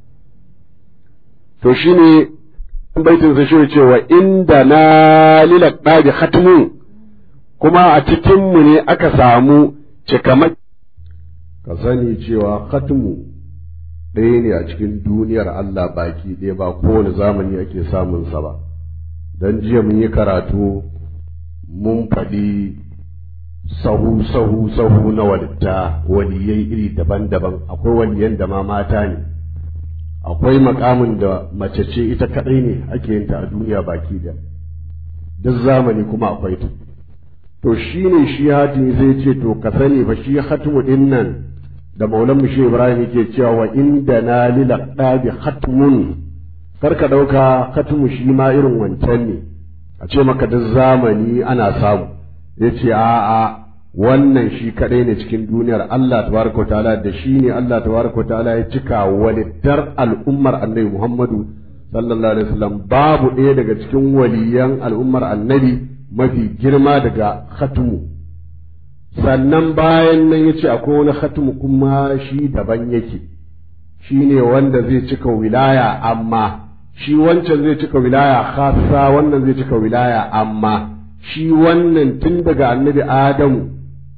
to shine baitin sa shi cewa inda na lila ɗabi khatmun kuma a cikinmu ne aka samu cikamai ka sani cewa khatmu ɗaya ne a cikin duniyar Allah baki ɗaya ba kowane zamani ake samun sa ba dan jiya mun yi karatu mun faɗi sahu sahu sahu na walitta waliyai iri daban-daban akwai waliyan da ma mata ne akwai makamin da mace ce ita kadai ne ake yin ta a duniya baki da duk zamani kuma akwai ta to shi ne shi hatimi zai ce to ka sani fa shi hatimu din nan da maulan mu shi ibrahim yake cewa wa inda na lila ɗabi hatmun kar ka ɗauka hatimu shi ma irin wancan ne a ce maka duk zamani ana samu ya ce a'a wannan shi kadai ne cikin duniyar Allah tabaraka ta'ala da shi ne Allah tabaraka ta'ala ya cika walittar al'ummar annabi Muhammadu sallallahu alaihi wasallam babu ɗaya daga cikin waliyan al'ummar annabi mafi girma daga khatumu sannan bayan nan ya ce akwai wani khatumu kuma shi daban yake shi ne wanda zai cika wilaya amma shi wancan zai cika wilaya khassa wannan zai cika wilaya amma shi wannan tun daga annabi Adamu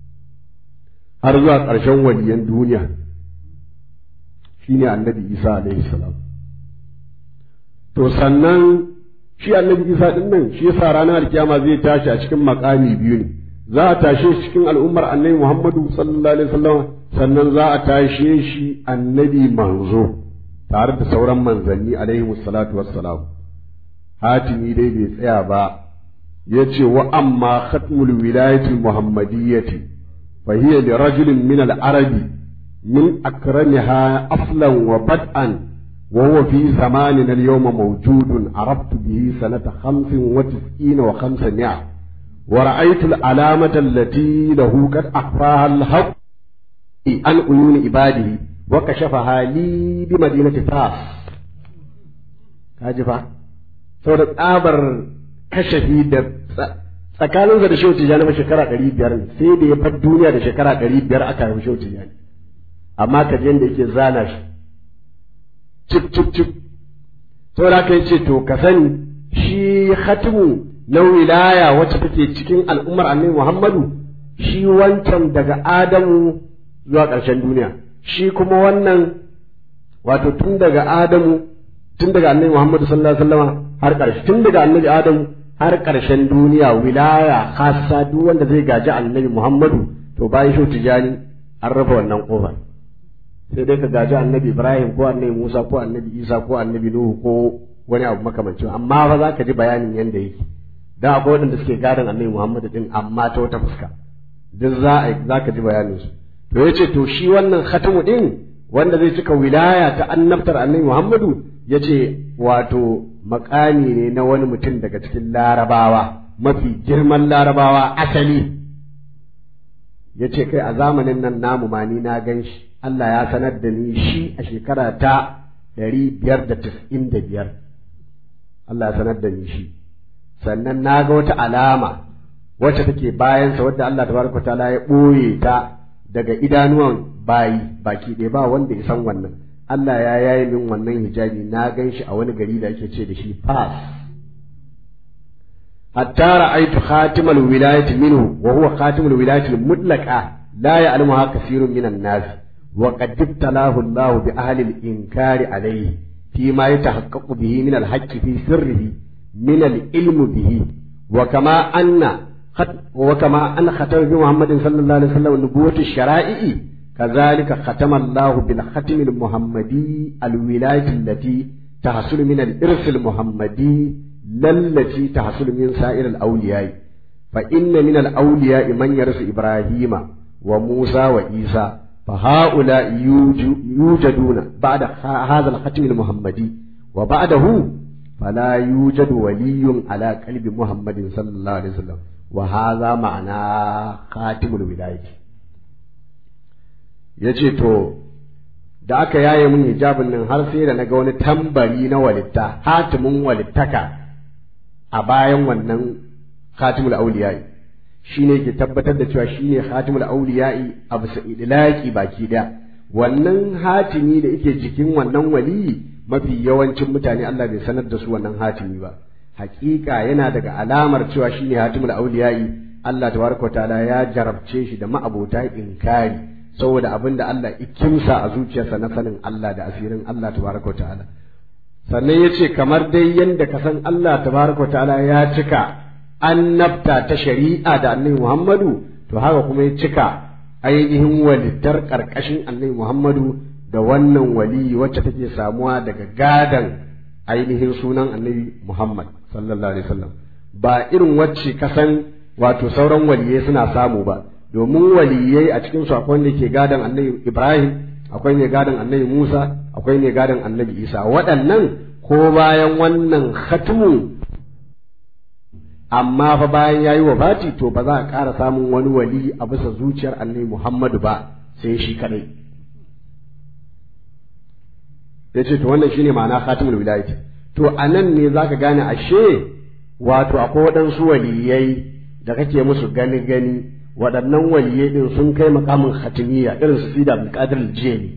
har zuwa ƙarshen waliyan duniya shi ne annabi Isa alaihi salam to sannan shi annabi Isa din nan shi yasa ranar kiyama zai tashi a cikin makami biyu ne za a tashe shi cikin al'ummar annabi Muhammadu sallallahu alaihi wasallam sannan za a tashe shi annabi manzo tare da sauran manzanni alaihi salatu wassalam hatimi dai bai tsaya ba ya ce wa amma khatmul wilayati muhammadiyyati fa hiya li rajulin min al arabi min akramiha aflan wa bad'an wa huwa fi zamanina al yawma mawjudun arabtu bihi sanata 95 wa 500 wa ra'aytu al alamata allati lahu qad akhfaha al haqq an uyun ibadihi wa kashafaha li bi madinati fas kaji fa saboda tsabar kashafi da tsakaninsa da shehu tijjani ma shekara ɗari biyar ne sai da ya bar duniya da shekara ɗari biyar aka haifi shehu tijjani amma ka da yake zana shi cip cip cip saboda haka yace to ka sani shi khatimu na wilaya wacce take cikin al'ummar annabi Muhammadu shi wancan daga Adamu zuwa ƙarshen duniya shi kuma wannan wato tun daga Adamu tun daga annabi Muhammadu sallallahu alaihi wasallam har ƙarshe tun daga annabi Adamu har ƙarshen duniya wilaya khassa duk wanda zai gaji annabi Muhammadu to bayan shi tijani an raba wannan kofar sai dai ka gaji annabi Ibrahim ko annabi Musa ko annabi Isa ko annabi Nuhu ko wani abu makamancin amma ba za ka ji bayanin yanda yake da akwai waɗanda suke gadon annabi Muhammadu din amma ta wata fuska duk za a za ka ji bayanin su to yace to shi wannan khatamu din wanda zai cika wilaya ta annabtar annabi Muhammadu yace wato makami ne na wani mutum daga cikin larabawa mafi girman larabawa asali yace kai a zamanin nan namu ma ni na gan shi Allah ya sanar da ni shi a shekara ta ɗari biyar da tis'in da biyar Allah ya sanar da ni shi sannan na ga wata alama wacce take bayansa wadda Allah tabaraka ta'ala ya ɓoye ta daga idanuwan bayi baki ɗaya ba wanda ya san wannan Allah ya yaye min wannan hijabi na gan shi a wani gari da ake ce da shi Fas hatta ra'aytu khatimal wilayati minhu wa huwa khatimul wilayati mutlaqa la ya'lamuha kathirun minan nas wa qad ibtalahu Allah bi ahli al-inkari alayhi fi ma yatahaqqaqu bihi min al-haqqi fi sirrihi min al-ilm bihi wa kama anna وكما أن ختم بمحمد صلى الله عليه وسلم نبوة الشرائع كذلك ختم الله بالختم المحمدي الولاية التي تحصل من الإرث المحمدي لا التي تحصل من سائر الأولياء فإن من الأولياء من يرث إبراهيم وموسى وعيسى فهؤلاء يوجدون بعد هذا الختم المحمدي وبعده فلا يوجد ولي على قلب محمد صلى الله عليه وسلم وهذا معنى خاتم الولاية yace to da aka yaye mun hijabin nan har sai da naga wani tambari na walitta hatimin walittaka a bayan wannan khatimul auliyai shine ke tabbatar da cewa shine khatimul auliyai a bisa idlaqi baki da wannan hatimi da yake jikin wannan wali mafi yawancin mutane Allah bai sanar da su wannan hatimi ba hakika yana daga alamar cewa shine hatimul auliyai Allah tabaraka ta'ala ya jarabce shi da ma'abota inkari saboda abin da Allah ikimsa a zuciyarsa na sanin Allah da asirin Allah tabaraka ta'ala sannan yace kamar dai yanda ka san Allah tabaraka ta'ala ya cika annabta ta shari'a da annabi Muhammadu to haka kuma ya cika ainihin walittar karkashin annabi Muhammadu da wannan wali wacce take samuwa daga gadan ainihin sunan annabi Muhammad sallallahu alaihi wasallam ba irin wacce kasan wato sauran waliyai suna samu ba domin waliyai a cikin su akwai wanda ke gadan annabi Ibrahim akwai mai gadan annabi Musa akwai mai gadan annabi Isa waɗannan ko bayan wannan khatmu amma fa bayan yayi wafati to ba za a ƙara samun wani wali a bisa zuciyar annabi Muhammadu ba sai shi kadai yace to wannan shine ma'ana khatimul wilayati to anan ne zaka gane ashe wato akwai waɗansu waliyai da kake musu gani gani waɗannan waliyai din sun kai makamin khatimiyya irin su Sida Abdul Qadir Jeni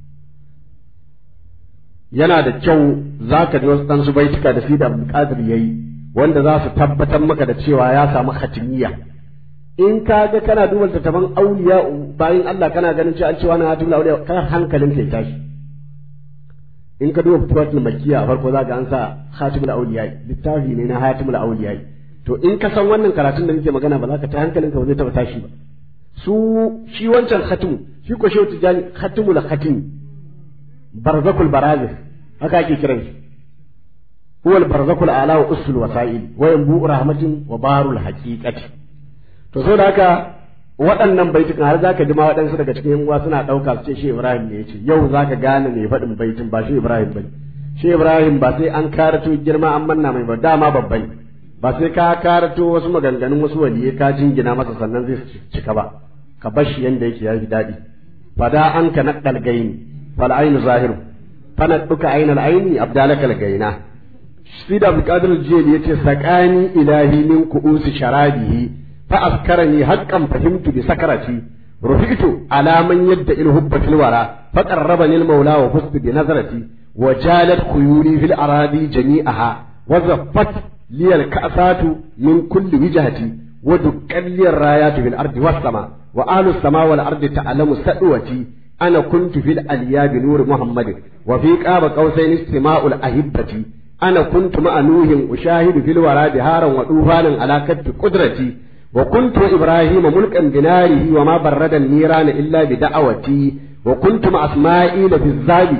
yana da kyau zaka ji wasu dan su baituka da Sida Abdul Qadir yayi wanda za su tabbatar maka da cewa ya samu khatimiyya in ka ga kana duba littattafan auliya bayan Allah kana ganin cewa an ce wani hatimul auliya kar hankalin kai tashi in ka duba fituwatul makkiya a farko za ga an sa hatimul auliya littafi ne na hatimul auliya to in ka san wannan karatun da nake magana ba za ka ta hankalin ka ba zai taba tashi ba su shi wancan khatimu shi ko shehu tijani khatimul khatim barzakul barazis haka ake kiran shi huwa barzakul ala wa usul wasail wa yanbu rahmatin wa barul haqiqati to so da haka waɗannan baitukan har zaka ji ma waɗansu daga cikin uwa suna ɗauka su ce shi Ibrahim ne yace yau zaka gane me faɗin baitin ba shi Ibrahim bane shi Ibrahim ba sai an karato girma an manna mai ba dama babban ba sai ka karato wasu maganganun wasu waliyai ka jingina masa sannan zai cika ba ka bar shi yanda yake yafi daɗi fada an ka naɗal gaini fal ainu zahiru fana duka ainal aini abdalakal gaina Sida Abdulkadir Jeli yace sakani ilahi min ku'usi sharabihi فأذكرني حقا فهمت بسكرتي رفعت على من يدعي الهب في الورى فقربني المولى وفزت بنظرتي وجالت خيولي في الأراضي جميعها وزفت لي الكأسات من كل وجهتي ودكت لي الرايات في الأرض والسماء وأهل السماء والأرض تعلم سأوتي أنا كنت في الأليا بنور محمد وفي قاب قوسين استماع الأهبة ana kuntu ma'a nuhin ushahidu fil wara biharan wa dufanan ala kadfi qudrati wa kuntu ibrahima mulkan binarihi wa ma barrada nirana illa bi da'awati wa kuntu ma asma'ila fi zabi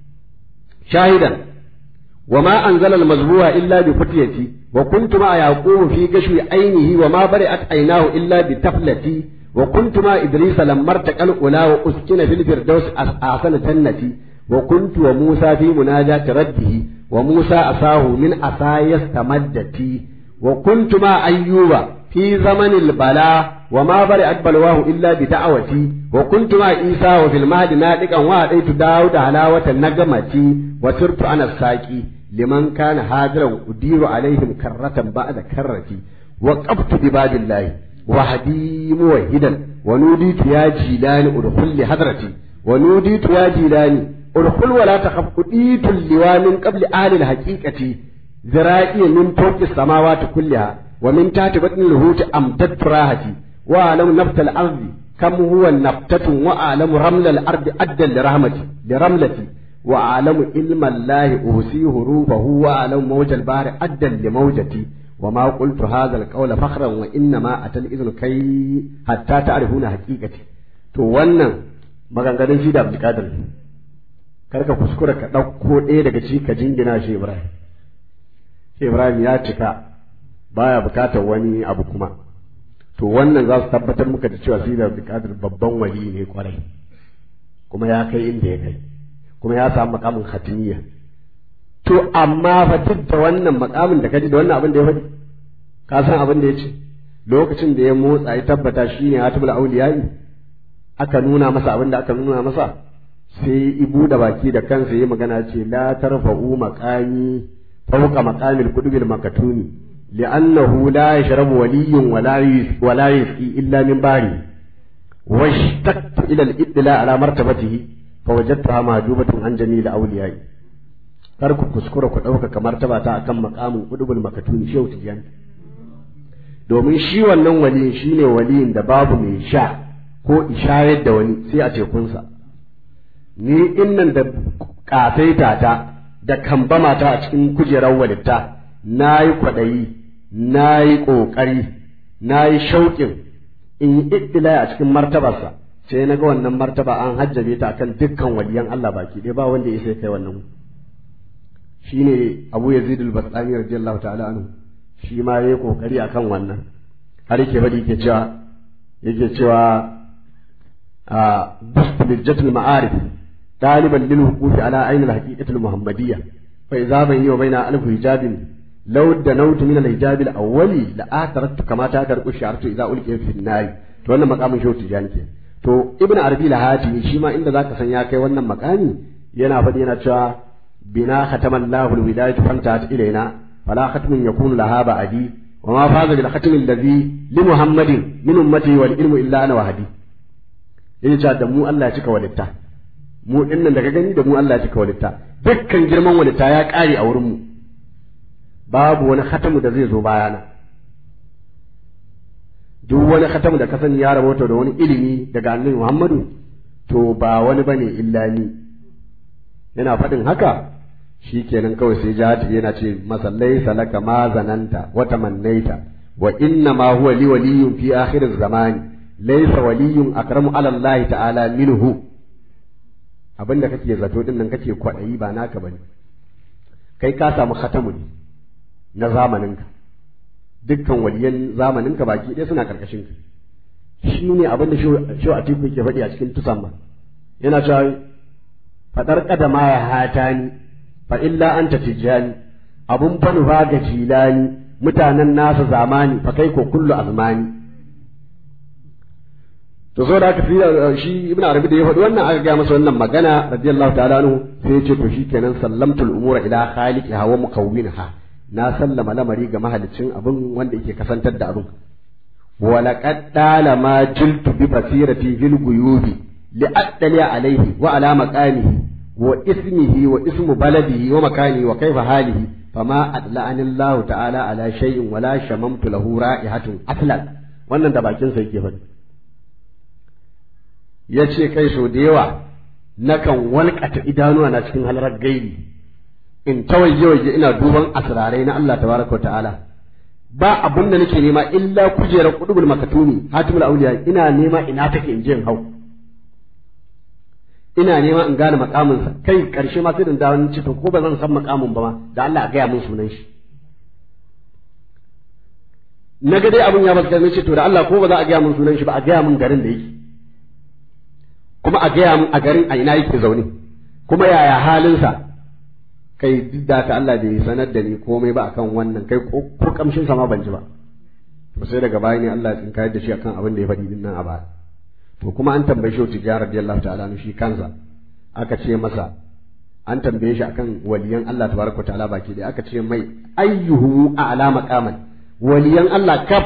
shahidan wa ma anzala al mazbuha illa bi futiyati wa kuntu ma yaqub fi gashwi ainihi wa ma bari'at aynahu illa bi taflati wa kuntu ma idris lamma taqal ula wa uskina fil firdaus asana jannati wa kuntu wa musa fi munajati rabbihi wa musa asahu min asayas tamaddati wa kuntu ma ayyuba في زمن البلاء وما برئت بلواه إلا بدعوتي وكنت مع عيسى وفي المهد نادقا وأتيت داود حلاوة النجمة وسرت أنا الساقي لمن كان هاجرا أدير عليهم كرة بعد كرتي وقفت بباب الله وحدي موحدا ونوديت يا جيلان ادخل لحضرتي ونوديت يا جيلان ادخل ولا تخف أديت اللواء من قبل أهل الحقيقة ذرائي من فوق السماوات كلها ومن تحت بطن الهوت أمددت راحتي وأعلم نبت الأرض كم هو نبتة وأعلم رمل الأرض أدى لرحمتي لرملتي وأعلم علم الله أوصيه حروفه وأعلم موج البحر أدى لموجتي وما قلت هذا القول فخرا وإنما أتى الإذن كي حتى تعرفون حقيقتي to wannan maganganun shi da Abdulkadir karka kuskura ka ɗauko ɗaya daga ci ka jingina shi Ibrahim shi Ibrahim ya cika baya bukatar wani abu kuma to wannan za su tabbatar muka da cewa Sidi Abdulkadir babban wali ne kwarai kuma ya kai inda ya kai kuma ya samu makamin khatimiyya to amma fa duk da wannan makamin da kaji da wannan abin da ya faɗi ka san abin da ya ce lokacin da ya motsa ya tabbata shine hatibul auliyai aka nuna masa abin da aka nuna masa sai ibu da baki da kansa ya magana ce la tarfa'u maqami fawqa maqamil qudubil makatuni li'annahu la yashrabu waliyyun wala wala yasqi illa min bari washtaqtu ila al-ittila ala martabatihi fawajadtaha mahjubatun an jami'il awliyai kar ku kuskura ku ɗauka kamar ta ta akan makamin ƙudubul makatuni shehu tijan domin shi wannan waliyin shi ne waliyin da babu mai sha ko ishayar da wani sai a tekunsa ni innan da ƙasaita ta da kambama ta a cikin kujerar walitta na yi kwaɗayi na yi ƙoƙari na yi shauƙin in yi iddila a cikin martabarsa sai na ga wannan martaba an hajjabe ta akan dukkan waliyan Allah baki ɗaya ba wanda ya sai kai wannan shine Abu Yazid al-Bastami radiyallahu ta'ala anhu shi ma yayi kokari akan wannan har yake bari yake cewa yake cewa a bustu lijjatul ma'arif taliban lil huquqi ala ayn al-haqiqati al-muhammadiyya fa idza bayni wa bayna alf hijabin law danawtu min al-hijab al-awwali la ataraktu kama ta karqu shartu idza ulqiya fi an-nar to wannan makamin shehu tijani ke to ibn arabi al-hatimi shi ma inda zaka san ya kai wannan makami yana faɗi yana cewa بنا ختم الله الولاية فانتهت إلينا فلا ختم يكون لها بعدي وما فاز بالختم الذي لمحمد من أمتي والعلم إلا أنا وحدي yace cewa da mu Allah ya cika walitta mu dinnan da ka gani da mu Allah ya cika walitta dukkan girman walitta ya kare a wurin mu babu wani khatamu da zai zo bayana duk wani khatamu da ka sani ya rabota da wani ilimi daga annabi Muhammadu to ba wani bane illa ni yana faɗin haka shi kenan kawai sai jihati yana ce masa laisa laka ma zananta wa tamannaita wa inna ma huwa li waliyyun fi akhir zamani laisa waliyyun akramu ala Allah ta'ala minhu abinda kake zato din nan kake kwadayi ba naka bane kai ka samu khatamu ne na zamaninka dukkan waliyan zamaninka baki ɗaya suna karkashin ka shi ne abinda shi a tiku ke faɗi a cikin tusamma yana cewa faɗar ƙadama ya hata ni fa illa anta tijjani abun fa nufa ga jilani mutanen nasa zamani fa kai ko kullu azmani to so da aka fi shi ibnu arabi da ya faɗi wannan aka gaya masa wannan magana radiyallahu ta'ala anhu sai ya ce to shikenan sallamtul umura ila khaliqiha wa mukawwinha na sallama lamari ga mahalicin abin wanda yake kasantar da abin wa laqad dala ma jiltu bi basirati fil guyubi لأدلي عليه وعلى مكانه واسمه واسم بلده ومكانه وكيف حاله فما أدلعني الله تعالى على شيء ولا شممت له رائحة أصلا wannan da bakin sa yake faɗi ya ce kai so da yawa nakan walƙata idanuwa na cikin halarar gairi in ta waje waje ina duban asrarai na Allah tabaraka ta'ala ba abun da nake nema illa kujerar qudubul makatumi hatimul auliya ina nema ina take in je in hau ina nema in gane makamin sa kai karshe ma sai da dawo ce to ko ba zan san makamin ba ma da Allah a gaya mun sunan shi na ga dai abun ya baskar ce to da Allah ko ba za a gaya mun sunan shi ba a gaya mun garin da yake kuma a gaya mun a garin a ina yake zaune kuma yaya halinsa kai duk da ka Allah bai sanar da ni komai ba akan wannan kai ko kamshin sa ma ban ji ba to sai daga baya ne Allah ya tsinkayar da shi akan abin da ya faɗi din nan a baya to kuma an tambaye shi tijjar radiyallahu ta'ala shi kansa aka ce masa an tambaye shi akan waliyan Allah tabaraka ta'ala baki da aka ce mai ayyuhu a'la maqaman waliyan Allah kaf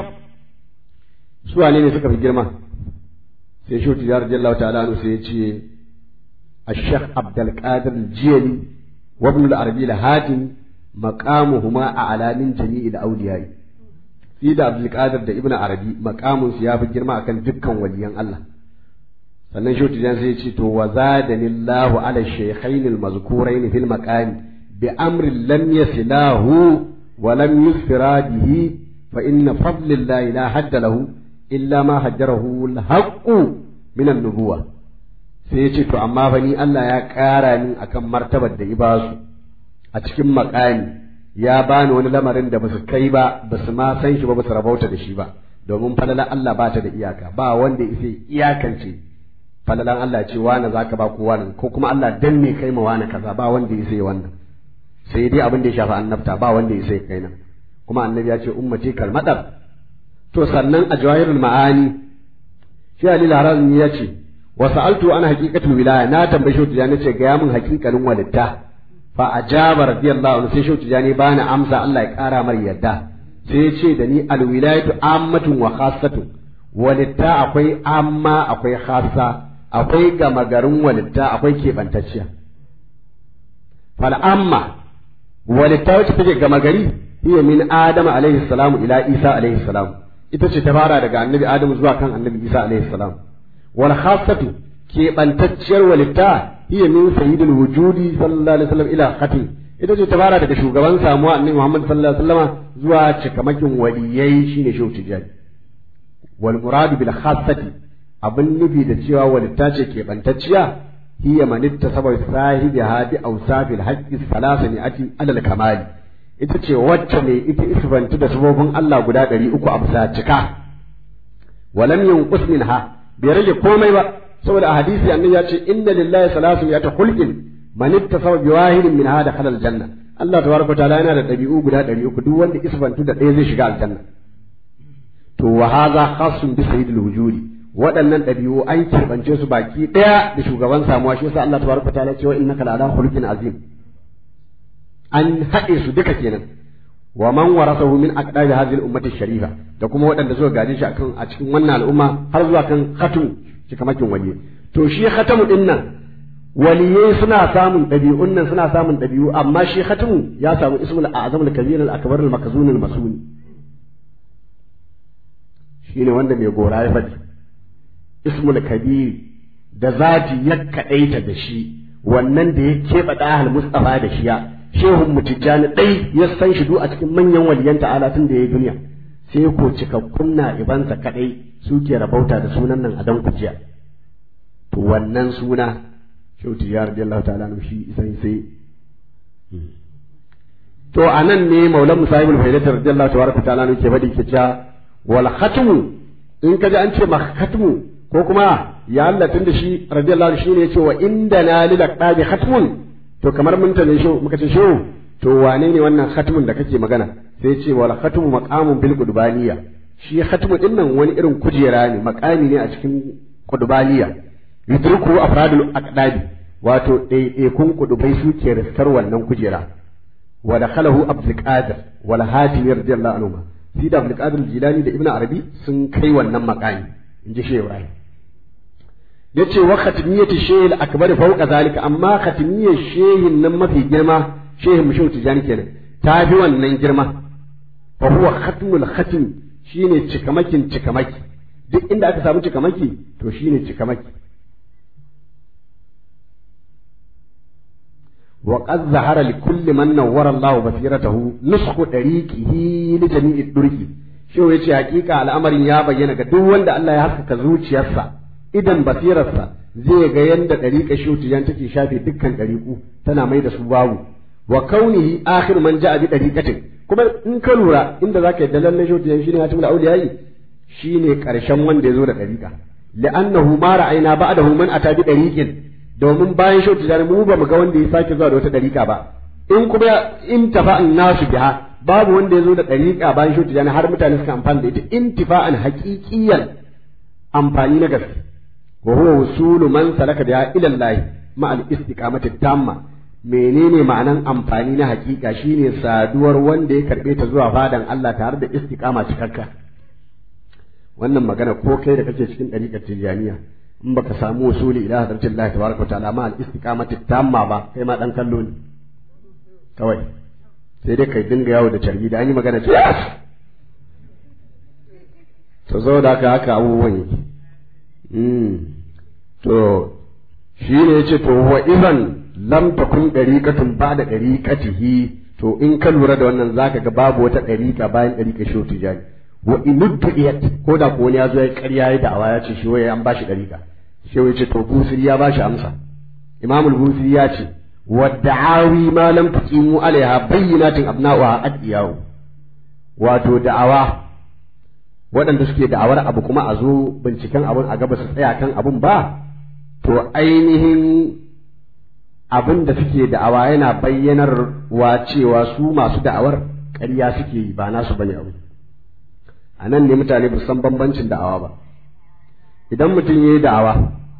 su wane ne suka fi girma sai shi tijjar radiyallahu ta'ala sai ya ce الشيخ عبد القادر الجيلي وابن العربي الهاتم مقامهما أعلى من جميع الأولياء في da عبد القادر da ibn arabi maqamun su yafi girma akan dukkan waliyan Allah sannan shi tijan sai ce to wa zadani Allah ala shaykhain al mazkurain fil maqami bi amri lam yasilahu wa lam yusfira bihi fa inna fadlillahi la hadda lahu illa ma hajjarahu al haqqu min an nubuwah sai ya ce to amma fa ni Allah ya ƙara ni akan martabar da ibasu a cikin makami ya bani wani lamarin da basu kai ba basu ma san shi ba basu rabauta da shi ba domin falalan Allah ba ta da iyaka ba wanda yake iyakance falalan Allah ce wani zaka ba ko wani ko kuma Allah dan me kai ma wani kaza ba wanda yake wannan sai dai abin da ya shafi annabta ba wanda yake kai nan kuma annabi ya ce ummati kalmadar to sannan a jawahirul ma'ani shi Ali Harazmi ya ce wa sa'altu ana haqiqatul wilaya na tambaye shi tijani ce ga mun haqiqanin walitta fa ajaba radiyallahu anhu sai shi tijani bani amsa Allah ya kara mar yadda sai ya ce da ni al wilayatu ammatun wa khassatun walitta akwai amma akwai khassa akwai gama garin walitta akwai keɓantacciya fal amma walitta wacce take gama gari hiya min adama alaihi salamu ila isa alaihi salam ita ce ta fara daga annabi adamu zuwa kan annabi isa alaihi salam wal khassatu keɓantacciyar walitta hiya min sayyidil wujudi sallallahu alaihi wasallam ila khatim ita ce ta fara daga shugaban samuwa annabi muhammad sallallahu alaihi wasallam zuwa cikamakin waliyai shine shehu tijani wal muradu bil khassati abin nufi da cewa walitta ce keɓantacciya hiya manitta sabai sahibi hadi awsafil haqqi salasani ati alal kamali ita ce wacce ne ita isbantu da sabobin Allah guda ɗari uku a bisa cika walam yanqus minha bai rage komai ba saboda a hadisi annabi ya ce inna lillahi salasu ya ta khulqin man ittasaba bi wahidin min hada khalal janna Allah tabaraka taala yana da ɗabi'u guda ɗari uku duk wanda isbantu da ɗaya zai shiga aljanna to wa hadha khassun bi sayyidil wujudi waɗannan ɗabi'u an keɓance su baki ɗaya da shugaban samuwa shi yasa Allah tabaraka taala cewa innaka la'ala khuluqin azim an haɗe su duka kenan wa man warasahu min aqdabi hadhihi al-ummati sharifa da kuma waɗanda suka gaje shi akan a cikin wannan al'umma har zuwa kan khatum cikamakin waliyi to shi khatamu din nan waliyai suna samun ɗabi'un nan suna samun ɗabi'u amma shi khatamu ya samu ismul a'zam al-kabir al-akbar al-makzun al-masuni shine wanda mai gora ya faɗi ismul kabir da zati ya kaɗaita da shi wannan da ya keɓe ɗahal mustafa da shiya shehun mutijjani ɗai ya san shi a cikin manyan waliyan ta'ala tun da ya yi duniya sai ko cikakkun na ibansa kaɗai suke rabauta da sunan nan a dan kujiya to wannan suna shehu tijjani radiyallahu ta'ala nu shi sai sai to a nan ne maulan musahibul faidatar radiyallahu tabaraka ta'ala nu ke faɗi ke cewa wal khatmu in ka ji an ce ma khatmu ko kuma ya Allah tun da shi radiyallahu shi ne ya ce wa inda na lil aqdabi khatmun to kamar mun tane shi muka ce shi to wane ne wannan khatmun da kake magana sai ce wal khatmu maqamun bil qudbaniya shi khatmu din nan wani irin kujera ne maqami ne a cikin qudbaniya yudriku afradul aqdabi wato ɗaiɗaikun kudubai suke riskar wannan kujera wa dakhalahu abdul qadir wal hatim radiyallahu anhu sai da abdul qadir jilani da ibnu arabi sun kai wannan maqami inji shehu ibrahim yace wa khatmiyati shay'il akbar fawqa zalika amma khatmiyar shehin nan mafi girma shehin mushehu tijani kenan ta fi wannan girma fa huwa khatmul khatm shine cikamakin cikamaki duk inda aka samu cikamaki to shine cikamaki wa qad zahara li kulli man nawwara Allah basiratahu nusku dariqihi li jami'i durqi shi yace hakika al'amarin ya bayyana ga duk wanda Allah ya haskaka zuciyarsa idan basirarsa zai ga yanda dariƙa shutiyan take shafe dukkan dariƙu tana mai da su babu wa kaunihi akhir man ja'a bi dariqatin kuma in ka lura inda zaka yadda lalle shutiyan shine hatimul awliyai shine karshen wanda ya zo da dariƙa li'annahu ma ra'ayna ba'dahu man ata bi dariqin domin bayan shautu tijani mu ba mu ga wanda ya sake zuwa da wata dariƙa ba in kuma in tafa'an nasu biha babu wanda ya zo da dariƙa bayan shautu tijani har mutane suka amfani da ita intifa'an haqiqiyan amfani na gaske wa huwa wusulu man salaka biha ila Allah ma al istiqamati tamma menene ma'anan amfani na haƙiƙa shine saduwar wanda ya karbe ta zuwa fadan Allah tare da istiqama cikakka wannan magana ko kai da kake cikin dariƙar tijaniya in baka samu usuli ila hadratin Allah tabaraka wa ta'ala ma al-istiqamati tamma ba kai ma dan kallo ne kawai sai dai kai dinga yawo da carbi da an yi magana ce yes to zo da haka haka abubuwan yake mm to shi ne yace to wa idan lam takun dariqatun ba'da dariqatihi to in ka lura da wannan zaka ga babu wata dariqa bayan dariqa shi tijani wa inudiyat ko da ko wani ya zo ya ƙarya ya da'awa ya ce shi waye an bashi dariƙa shi waye ce to busiri ya bashi amsa imamul busiri ya ce wa da'awi ma lam tuqimu alaiha bayyinatin abna'uha adiyahu wato da'awa waɗanda suke da'awar abu kuma a zo binciken abun a gaba su tsaya kan abun ba to ainihin abin da suke da'awa yana bayyanar wa cewa su masu da'awar ƙarya suke yi ba nasu bane abu a nan ne mutane ba san bambancin da'awa ba idan mutum ya yi da'awa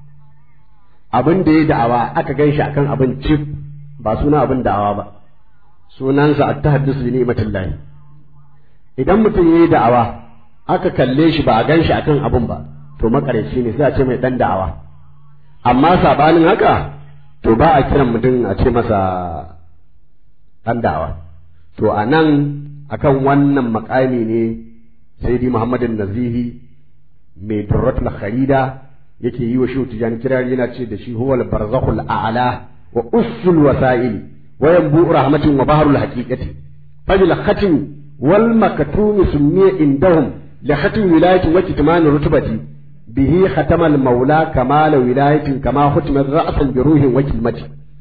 abin da ya yi da'awa aka gan shi akan abin cif ba suna abin da'awa ba sunansa a ta haddisu bi ni'matillahi idan mutum ya yi da'awa aka kalle shi ba a gan shi akan abin ba to makarici ne sai a ce mai dan da'awa amma sabanin haka to ba a kiran mutum a ce masa dan da'awa to a nan akan wannan makami ne sayyidi muhammadin nazihi mai durratul kharida yake yi wa shi tijani kirari yana ce da shi huwal barzakhul a'la wa usul wasail wa yanbu rahmatin wa baharul haqiqati fajil khatim wal maktum summiya indahum li khatim wilayati wa kitman rutubati bihi khatamal maula kamal wilayatin kama khutima ra'san bi ruhin wa kilmati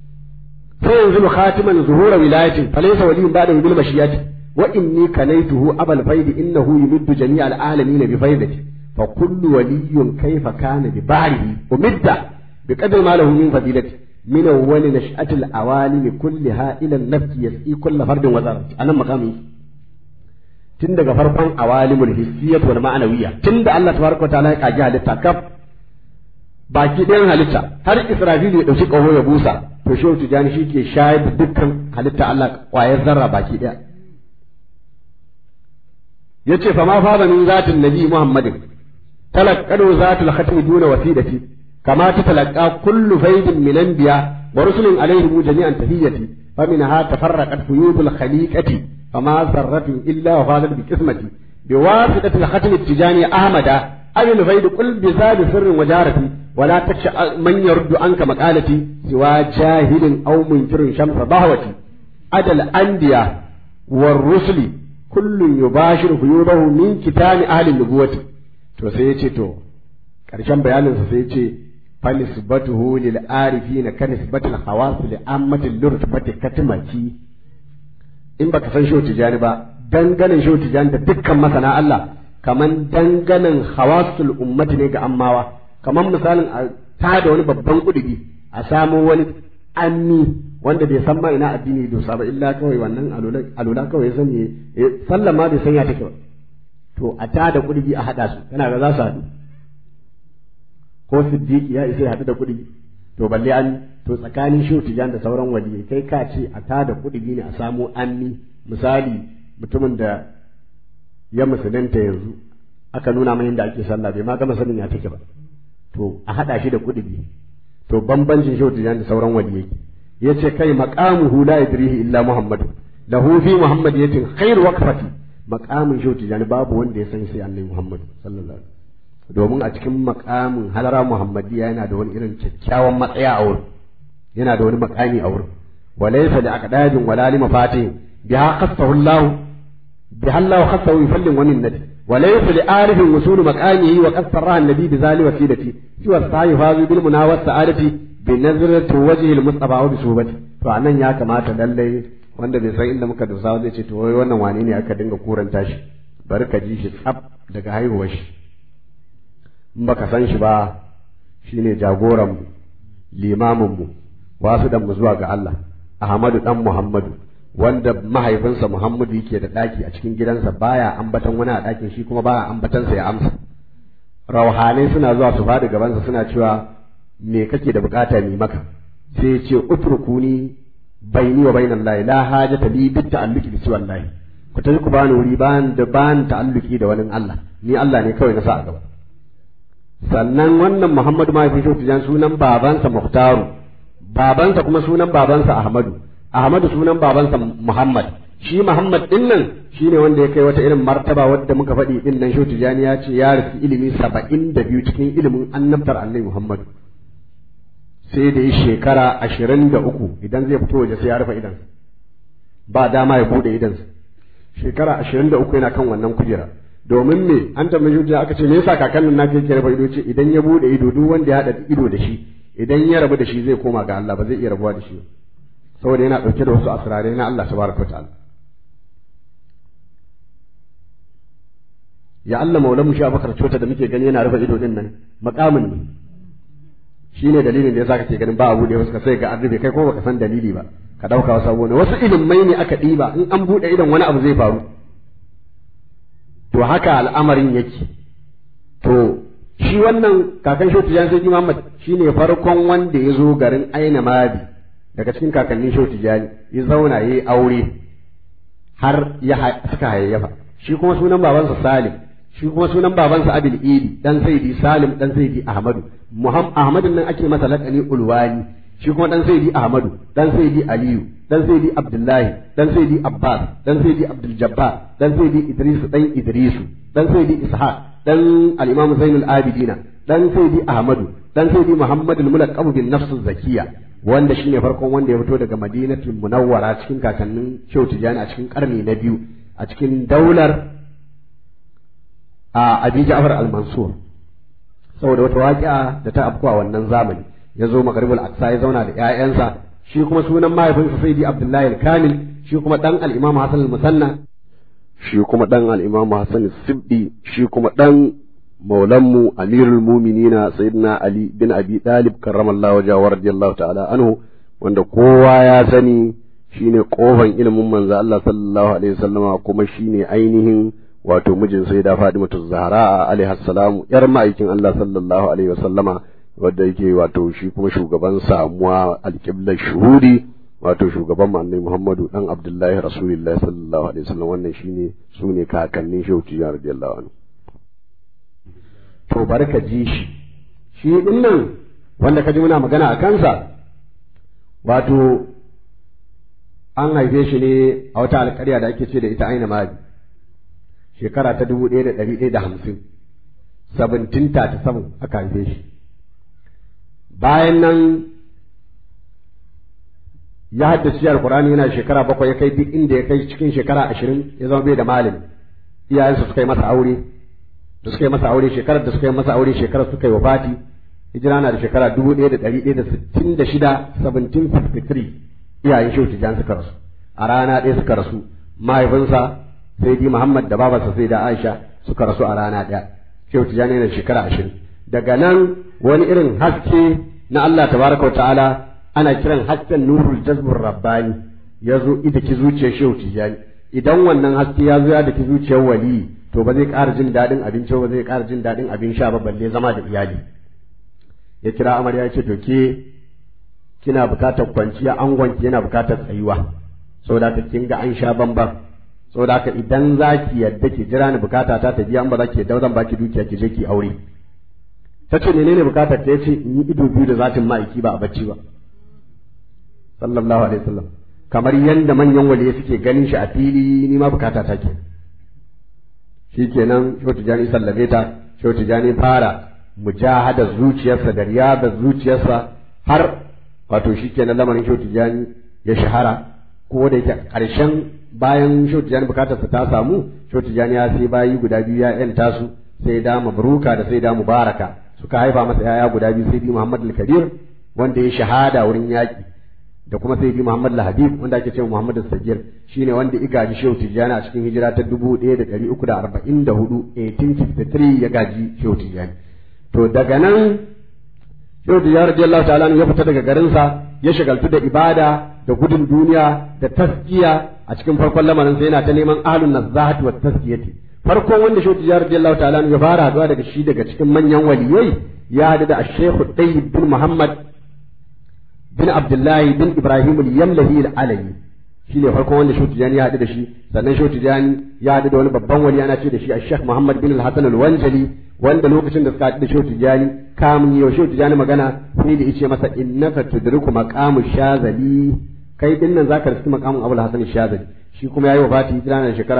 فينزل خاتما ظهور ولاية فليس ولي بعده بالمشيئة وإني كنيته أبا الفيض إنه يمد جميع العالمين بفيضته فكل ولي كيف كان ببعره ومد بقدر ما له من فضيلته من أول نشأة العوالم كلها إلى النفس يسقي كل فرد وزارة أنا مقامي tun daga farkon awalimul hissiyyat wal ma'anawiyya tun da Allah tabaraka wa ta'ala ya kaji halitta kaf baki ɗayan halitta har Israfilu ya ɗauki ƙaho ya busa to shehu tijani shi ke shayar da dukkan halitta Allah ƙwayar zarra baki ɗaya yace fa ma fara min zatin nabi muhammadin talaqqadu zatul khatmi duna wasidati kama tatalaqqa kullu faydin min anbiya wa rusulin alaihim jami'an tahiyyati faminha tafarraqat fuyudul khaliqati fama zarratin illa wa fadat bi qismati بواسطة الختم التجاني أحمد أبي الفيد قل بزاد سر وجارتي ولا تخشى من يرد عنك مقالتي سوى جاهل أو منكر شمس ضهوتي أدى الأنبياء والرسل كل يباشر فيوضه من كتاب أهل النبوة to sai ya ce to ƙarshen bayaninsa sai ya ce fanisbatuhu lil arifina ka nisbatil hawas li ammatil lurtubati katmati in baka san shi tijani ba danganin shi tijani da dukkan masana Allah kaman danganin hawasul ummati ne ga ammawa kaman misalin a tada wani babban kudubi a samo wani anni wanda bai san ma ina addini dosa ba illa kawai wannan alula kawai san ne sallan ma bai san ya take ba to a tada kudubi a hada su kana ga za su haɗu ko siddiqi ya isa ya haɗu da kudubi to balle an to tsakanin shi tijan da sauran waliyai kai ka ce a tada kudubi ne a samo anni misali mutumin da ya musulunta yanzu aka nuna mai yadda ake sallah bai ma gama sanin ya take ba to a hada shi da kudubi to bambancin shi da sauran waliyai yace kai maqamuhu la yadrihi illa muhammad lahu fi muhammadiyatin khair waqfati maqamin shi da babu wanda ya san sai annabi muhammad sallallahu alaihi domin a cikin maqamin halara muhammadiya yana da wani irin kyakkyawan matsaya a wurin yana da wani makami a wurin wa laysa li aqdadin wala li mafatih biha qassahu Allah biha Allah qassahu yufallin wa minnati wa laysa li arifin wusul maqamihi wa qassara an-nabi bi zali wasilati fi wasa'i fazu bil munawas sa'adati bi nazrati wajhi al-mustafa wa bi subati to anan ya kamata lallai wanda bai san inda muka dosa zai ce to wai wannan wane ne aka dinga kuranta shi bari ka ji shi tsaf daga haihuwar shi in baka san shi ba shine jagoran mu limamin mu wasu dan mu zuwa ga Allah Ahmadu dan Muhammadu wanda mahaifinsa Muhammadu yake da daki a cikin gidansa baya ambatan wani a dakin shi kuma baya ambatan sa ya amsa rauhanai suna zuwa su fadi gabansa suna cewa me kake da bukata ni maka sai ya ce utrukuni baini wa bainan lahi la hajata li bi ta'alluqi bi siwan lahi ku tafi ku bani wuri ban da ban ta'alluqi da wani Allah ni Allah ne kawai na sa a gaba sannan wannan Muhammadu mahaifin shi tijan sunan babansa Muhtaru babansa kuma sunan babansa Ahmadu Ahmadu sunan babansa Muhammad shi Muhammad din nan shine wanda ya kai wata irin martaba wadda muka faɗi din nan Shehu Tijani ya ce ya rufi ilimi saba'in da biyu cikin ilimin annabtar Annabi Muhammad sai da yi shekara ashirin da uku idan zai fito waje sai ya rufe idan ba dama ya bude idansa shekara ashirin da uku yana kan wannan kujera domin me an tambayi hujja aka ce me yasa kakannin na yake rufe ido ce idan ya bude ido duk wanda ya haɗa ido da shi idan ya rabu da shi zai koma ga Allah ba zai iya rabuwa da shi saboda yana ɗauke da wasu asirarai na Allah tabaraka wa ta'ala ya Allah maulamu shi Abubakar cota da muke gani yana rufe ido din nan makamin ne shi ne dalilin da yasa kake ganin ba a buɗe wasu ka sai ga an rufe kai ko baka san dalili ba ka ɗauka wasu abu ne wasu ilimai ne aka ɗiba in an buɗe idan wani abu zai faru to haka al'amarin yake to shi wannan kakan shoti jan sai Muhammad shine farkon wanda ya zo garin Aina Madi daga cikin kakannin shoti jani ya zauna yayi aure har ya suka hayayyafa shi kuma sunan babansa Salim shi kuma sunan babansa Abil Idi dan Saidi Salim dan Saidi Ahmadu Muhammad Ahmadun nan ake masa laƙani Ulwani shi kuma dan Saidi Ahmadu dan Saidi Aliyu dan Saidi Abdullahi dan Saidi Abbas dan Saidi Abdul Jabbar dan Saidi Idris dan Idrisu dan Saidi Ishaq dan al-Imam Zainul Abidina dan Saidi Ahmadu dan Saidi Muhammad al-Mulaqab bin Nafs Zakiya wanda shine farkon wanda ya fito daga Madinatul Munawwara cikin kakannin Shehu Tijani a cikin karni na biyu a cikin daular a Abi Ja'far al-Mansur saboda wata waƙi'a da ta afkuwa wannan zamani ya zo Maghribul Aqsa ya zauna da ƴaƴansa shi kuma sunan mahaifinsa Saidi Abdullahi al-Kamil shi kuma dan al-Imam Hassan al-Musanna shi kuma dan al-Imam Hassan al-Sibdi shi kuma dan maulanmu Amirul Mu'minina Sayyidina Ali bin Abi Talib karramallahu wajhahu wa radiyallahu ta'ala anhu wanda kowa ya sani shine kofan ilimin manzo Allah sallallahu alaihi wasallama kuma shine ainihin wato mijin sai da Fatimatu Zahra alaiha salamu yar ma'aikin Allah sallallahu alaihi wasallama wanda yake wato shi kuma shugaban samuwa alƙiblar shuhudi wato shugaban mu annabi Muhammadu dan Abdullahi Rasulullahi sallallahu alaihi wasallam wannan shine sune kakannin Shauti ya radiyallahu anhu to barka ji shi shi din nan wanda kaji muna magana a kansa wato an haife shi ne a wata alƙarya da ake ce da ita aina madi shekara ta dubu ɗaya da ɗari ɗaya da hamsin seventeen thirty seven aka haife shi bayan nan ya haddace alkur'ani yana shekara bakwai ya kai duk inda ya kai cikin shekara ashirin ya zama bai da malami iyayensa suka yi masa aure da suka yi masa aure shekarar da suka yi masa aure shekarar suka yi wafati hijira na da shekara dubu ɗaya da ɗari ɗaya da sittin da shida seventeen fifty three iyayen shehu tijjan suka rasu a rana ɗaya suka rasu mahaifinsa sai di muhammad da babarsa sai da aisha suka rasu a rana ɗaya shehu tijjan yana da shekara ashirin daga nan wani irin haske na Allah tabaraka wa ta'ala ana kiran hasken nurul jazbur rabbani ya zo ida ki zuciyar shehu tijani idan wannan haske ya zo ya da ki zuciyar wali to ba zai ƙara jin daɗin abinci ba zai ƙara jin daɗin abin sha ba balle zama da iyali ya kira amarya ya ce to ke kina bukatar kwanciya angonki yana bukatar tsayuwa saboda ka kin ga an sha bamban saboda haka idan za ki yadda ki jira ni bukata ta ta biya an ba za ki yadda zan baki dukiya ki je ki aure ta ce menene bukatar ta yace in yi ido biyu da zatin ma'aiki ba a bacci ba sallallahu alaihi wasallam kamar yanda manyan waliya suke ganin shi a fili ni ma bukata ta ke shikenan shehu tijani sallame ta shehu tijani fara mujahada zuciyarsa da riyada zuciyarsa har wato shikenan lamarin shehu tijani ya shahara ko da yake ƙarshen bayan Shehu Tijjani bukatar ta samu Shehu Tijjani ya sai bayi guda biyu ya yanta su sai da mabruka da sai da mubaraka suka haifa masa yaya guda biyu sai bi Muhammad al-Kabir wanda ya shahada wurin yaƙi da kuma sai bi Muhammad al-Habib wanda ake cewa Muhammad al-Sagir shine wanda ya gaji Shehu Tijjani a cikin hijira ta 1344 1853 ya gaji Shehu Tijjani to daga nan Shehu Tijjani radiyallahu ta'ala ya fita daga garinsa ya shagaltu da ibada da gudun duniya da taskiya a cikin farkon lamarin sai yana ta neman ahlun nazahati wa taskiyati farkon wanda Shehu Tijjani radiyallahu ta'ala ya fara haduwa daga shi daga cikin manyan waliyai ya hadu da Sheikh Tayyib bin Muhammad bin Abdullahi bin Ibrahim al-Yamlahi al-Alawi shi ne farkon wanda Shehu Tijjani ya haɗu da shi sannan Shehu Tijjani ya haɗu da wani babban wali ana ce da shi Sheikh Muhammad bin al-Hasan al-Wanjali wanda lokacin da suka haɗu da Shehu Tijjani kamun yau Shehu Tijjani magana sai da yace masa innaka tudriku maqamu shazali kai din nan zaka riski maqamun Abul Hasan shazali shi kuma yayi wafati hijira na shekara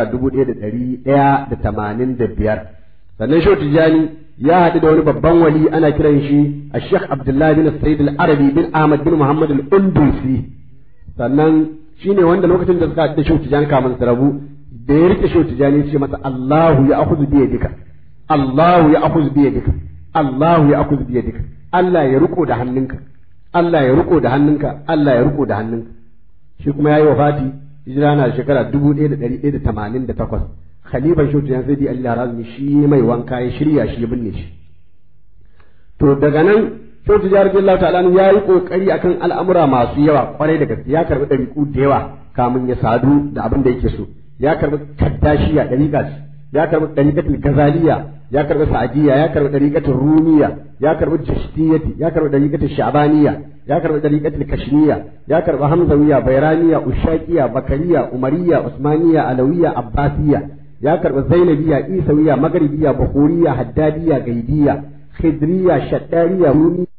1185 sannan Shehu Tijjani ya haɗu da wani babban wali ana kiran shi Sheikh Abdullahi bin Sayyid al-Arabi bin Ahmad bin Muhammad al-Undusi sannan shi ne wanda lokacin da suka haɗu da shehu tijani kamun su rabu da ya rike shehu tijani ce masa Allahu ya akuzu biya dika Allahu ya akuzu biya dika Allahu ya akuzu biya dika Allah ya riko da hannunka Allah ya riko da hannunka Allah ya riko da hannunka shi kuma yayi wafati hijira na shekara 1188 khalifan shehu tijani sai di Allah razumi shi mai wanka ya shirya shi ya binne shi to daga nan Shehu Tijjani radiyallahu ta'ala ya yi kokari akan al'amura masu yawa kwarai da gaske ya karbi ɗariƙu da yawa kamun ya sadu da abin da yake so ya karbi kaddashiya ɗariƙa ya karbi ɗariƙatul gazaliya ya karbi sa'adiyya ya karbi ɗariƙatul rumiya ya karbi jashtiyati ya karbi ɗariƙatul sha'baniya ya karbi ɗariƙatul kashmiya ya karbi hamzawiya bayraniya ushaqiya bakariya umariya usmaniya alawiya abbasiya ya karbi zainabiya isawiya magribiya bukhuriya haddadiya gaidiya khidriya shaddariya rumi